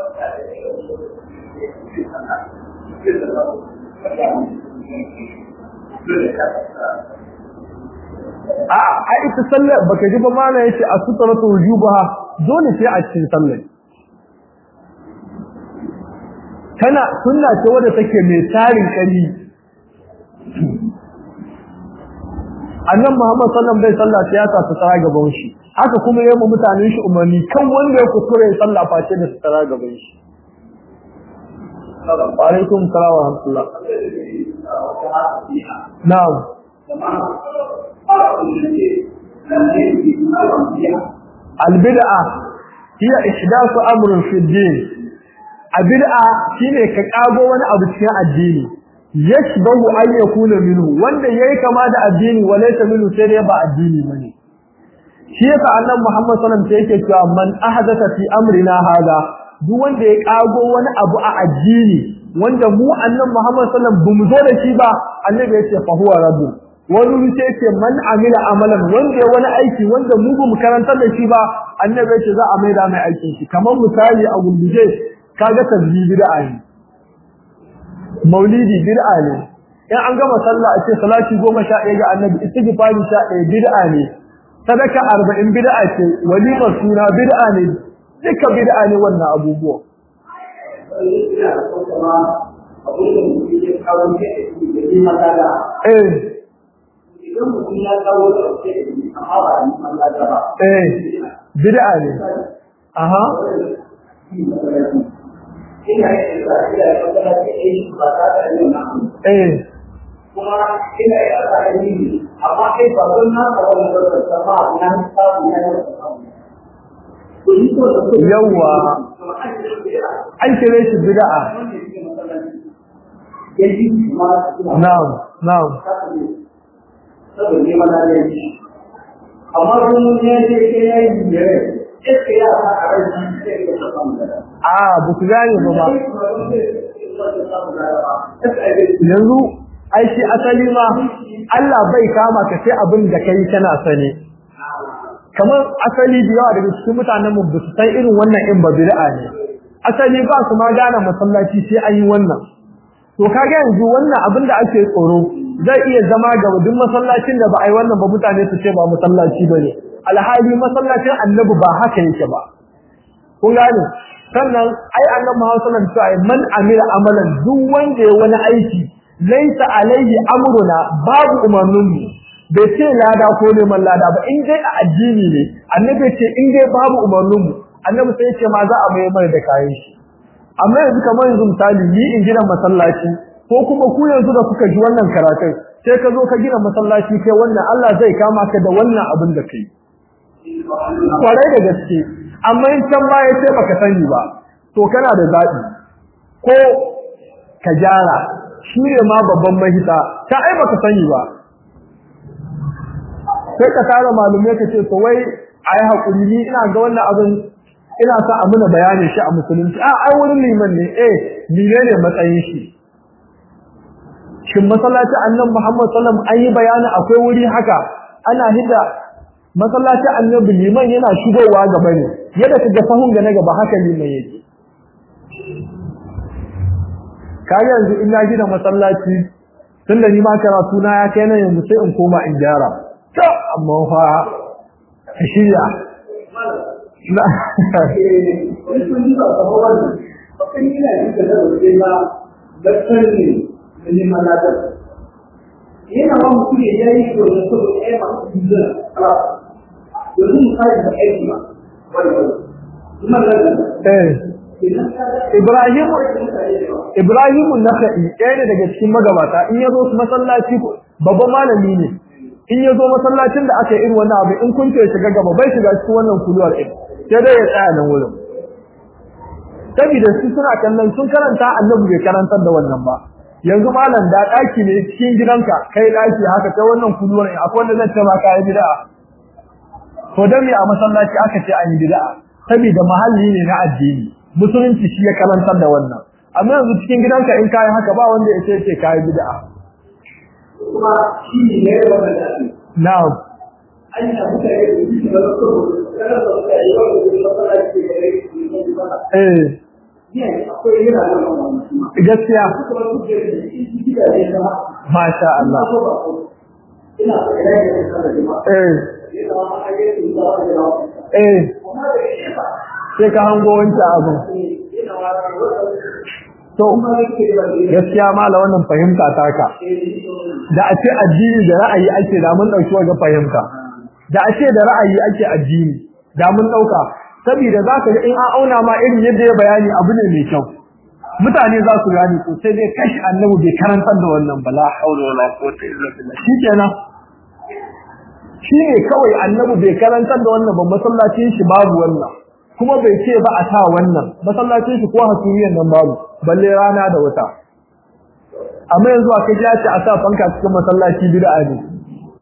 a a ita sallah baka ji ba mana yace a sutratu wujubaha dole sai a cikin sallah tana sunna ce wadda take mai tarin kari annan Muhammad sallallahu alaihi wasallam ya sa su tsara gaban shi haka kuma yayin mutanen shi umarni kan wanda ya kuskure ya sallah face da su tsara gaban shi wa alaikum salam wa rahmatullah na'am albid'a hiya ihdathu amrun fi din albid'a shine ka kago wani abu cikin addini yashbahu an yakuna minhu wanda yayi kama da addini walaysa minhu sai dai ba addini bane shi yasa annabi Muhammad sallallahu alaihi wasallam yake cewa man ahdatha fi amrina hada duk wanda ya kago wani abu a addini wanda mu annabi Muhammad sallallahu alaihi wasallam bamu zo da shi ba annabi yace fa huwa rabbu wani wuce yake man amila amalan wanda ya wani aiki wanda mu bamu karantar da shi ba annabi yace za a maida mai aikin shi kamar misali a gunduje kaga tasbih bid'a ne maulidi bid'a ne in an gama sallah a ce salati 11 ga annabi istighfari 11 bid'a ne sadaka 40 bid'a ce walima suna bid'a ne duka bid'a ne wannan abubuwa eh idan mutum ya kawo da amma ba a yi Allah da ba eh bid'a ne aha ina yin da ina da magana da shi ba ta da yin nan eh kuma ina yin da yin amma kai ba don na ka wani da ta ba na ta ne na ko yi ko da Yawwa. an kire shi bid'a yaji ma na'am na'am saboda ne mana da shi amma kun ne ce ke yayi ne iska ya fa a rai sai ka samu da a ba ku gane ba ba yanzu ai shi asali ma Allah bai kama ka sai abin da kai kana sane kamar asali da yawa daga cikin mutanen mu su san irin wannan in ba bid'a ne asali ba su ma gane masallaci sai an yi wannan to kaga yanzu wannan abin da ake tsoro zai iya zama ga duk masallacin da ba a yi wannan ba mutane su ce ba masallaci bane alhali masallacin annabi ba haka yake ba kun gane sannan ai annabi Muhammad sallallahu alaihi wasallam man amila amalan duk wanda ya wani aiki laisa alaihi amruna babu umarnin mu bai ce lada ko neman lada ba in dai a addini ne annabi ce in dai babu umarnin mu annabi sai ce ma za a mai mai da kayan shi amma yanzu kamar yanzu misali ni in gina masallaci ko kuma ku yanzu da kuka ji wannan karatun sai ka zo ka gina masallaci kai wannan Allah zai kama ka da wannan abin da kai kwarai da gaske amma in can ba ya ce baka sani ba to kana da zaɓi ko ka gyara shi ne ma babban mahita ta ai baka sani ba sai ka tara malumai ka ce to wai ai hakuri ni ina ga wannan abin ina sa a muna bayanin shi a musulunci a ai wurin liman ne eh mine ne matsayin shi shin masallaci annabi Muhammad sallallahu alaihi wasallam an yi bayani akwai wuri haka ana hida masallaci annabi liman yana shigowa gaba ne yadda kaga sahun ga na gaba haka liman yake kaga yanzu in na gina masallaci tunda ni ma karatu na ya kai nan yanzu sai in koma in gyara to amma fa ka shirya na yana ba mutum ya yi domin saboda ya masu jizon domin misali da aiki ba eh Ibrahim Ibrahim Nakhai ɗaya ne daga cikin magabata in yazo masallaci babban malami ne in yazo masallacin da aka yi irin wannan abu in kun ce shiga gaba bai shiga cikin wannan kuluwar ɗin sai dai ya tsaya nan wurin saboda su suna kallon sun karanta annabi bai karantar da wannan ba yanzu malam da ɗaki ne cikin gidanka kai ɗaki haka kai wannan kuluwar ɗin akwai wanda zai ce ma kai bid'a to dan me a masallaci aka ce an yi bid'a saboda mahalli ne na addini musulunci shi ya karantar da wannan amma yanzu cikin gidanka in kai haka ba wanda ya ce kai bid'a kuma shi ne wannan da ake na'am an yi abu da ya yi da wasu kada da suka yi wa da masallaci da ya yi da eh ne akwai yana da wannan gaskiya kuma su ke da shi gida ne na masha Allah ko ba ko ina da ya yi da jama'a eh ina ma a yi da da eh kuma da shi ba sai ka hango wancan abin ina wa da to kuma yake da gaskiya mala wannan fahimta taka da a ce addini da ra'ayi ake da mun dauki wajen fahimta da a ce da ra'ayi ake addini da mun dauka saboda zaka ga in an auna ma irin yadda ya bayani abu ne mai kyau mutane za su gane ko sai dai kashi annabi bai karantar da wannan bala haula wala quwwata illa billah shikenan shine kawai annabi bai karantar da wannan ba masallacin shi babu wannan kuma bai ce ba a sa wannan masallacin shi ko hasuriyan nan babu balle rana da wata amma yanzu aka ji ce a sa fanka cikin masallaci bid'a ne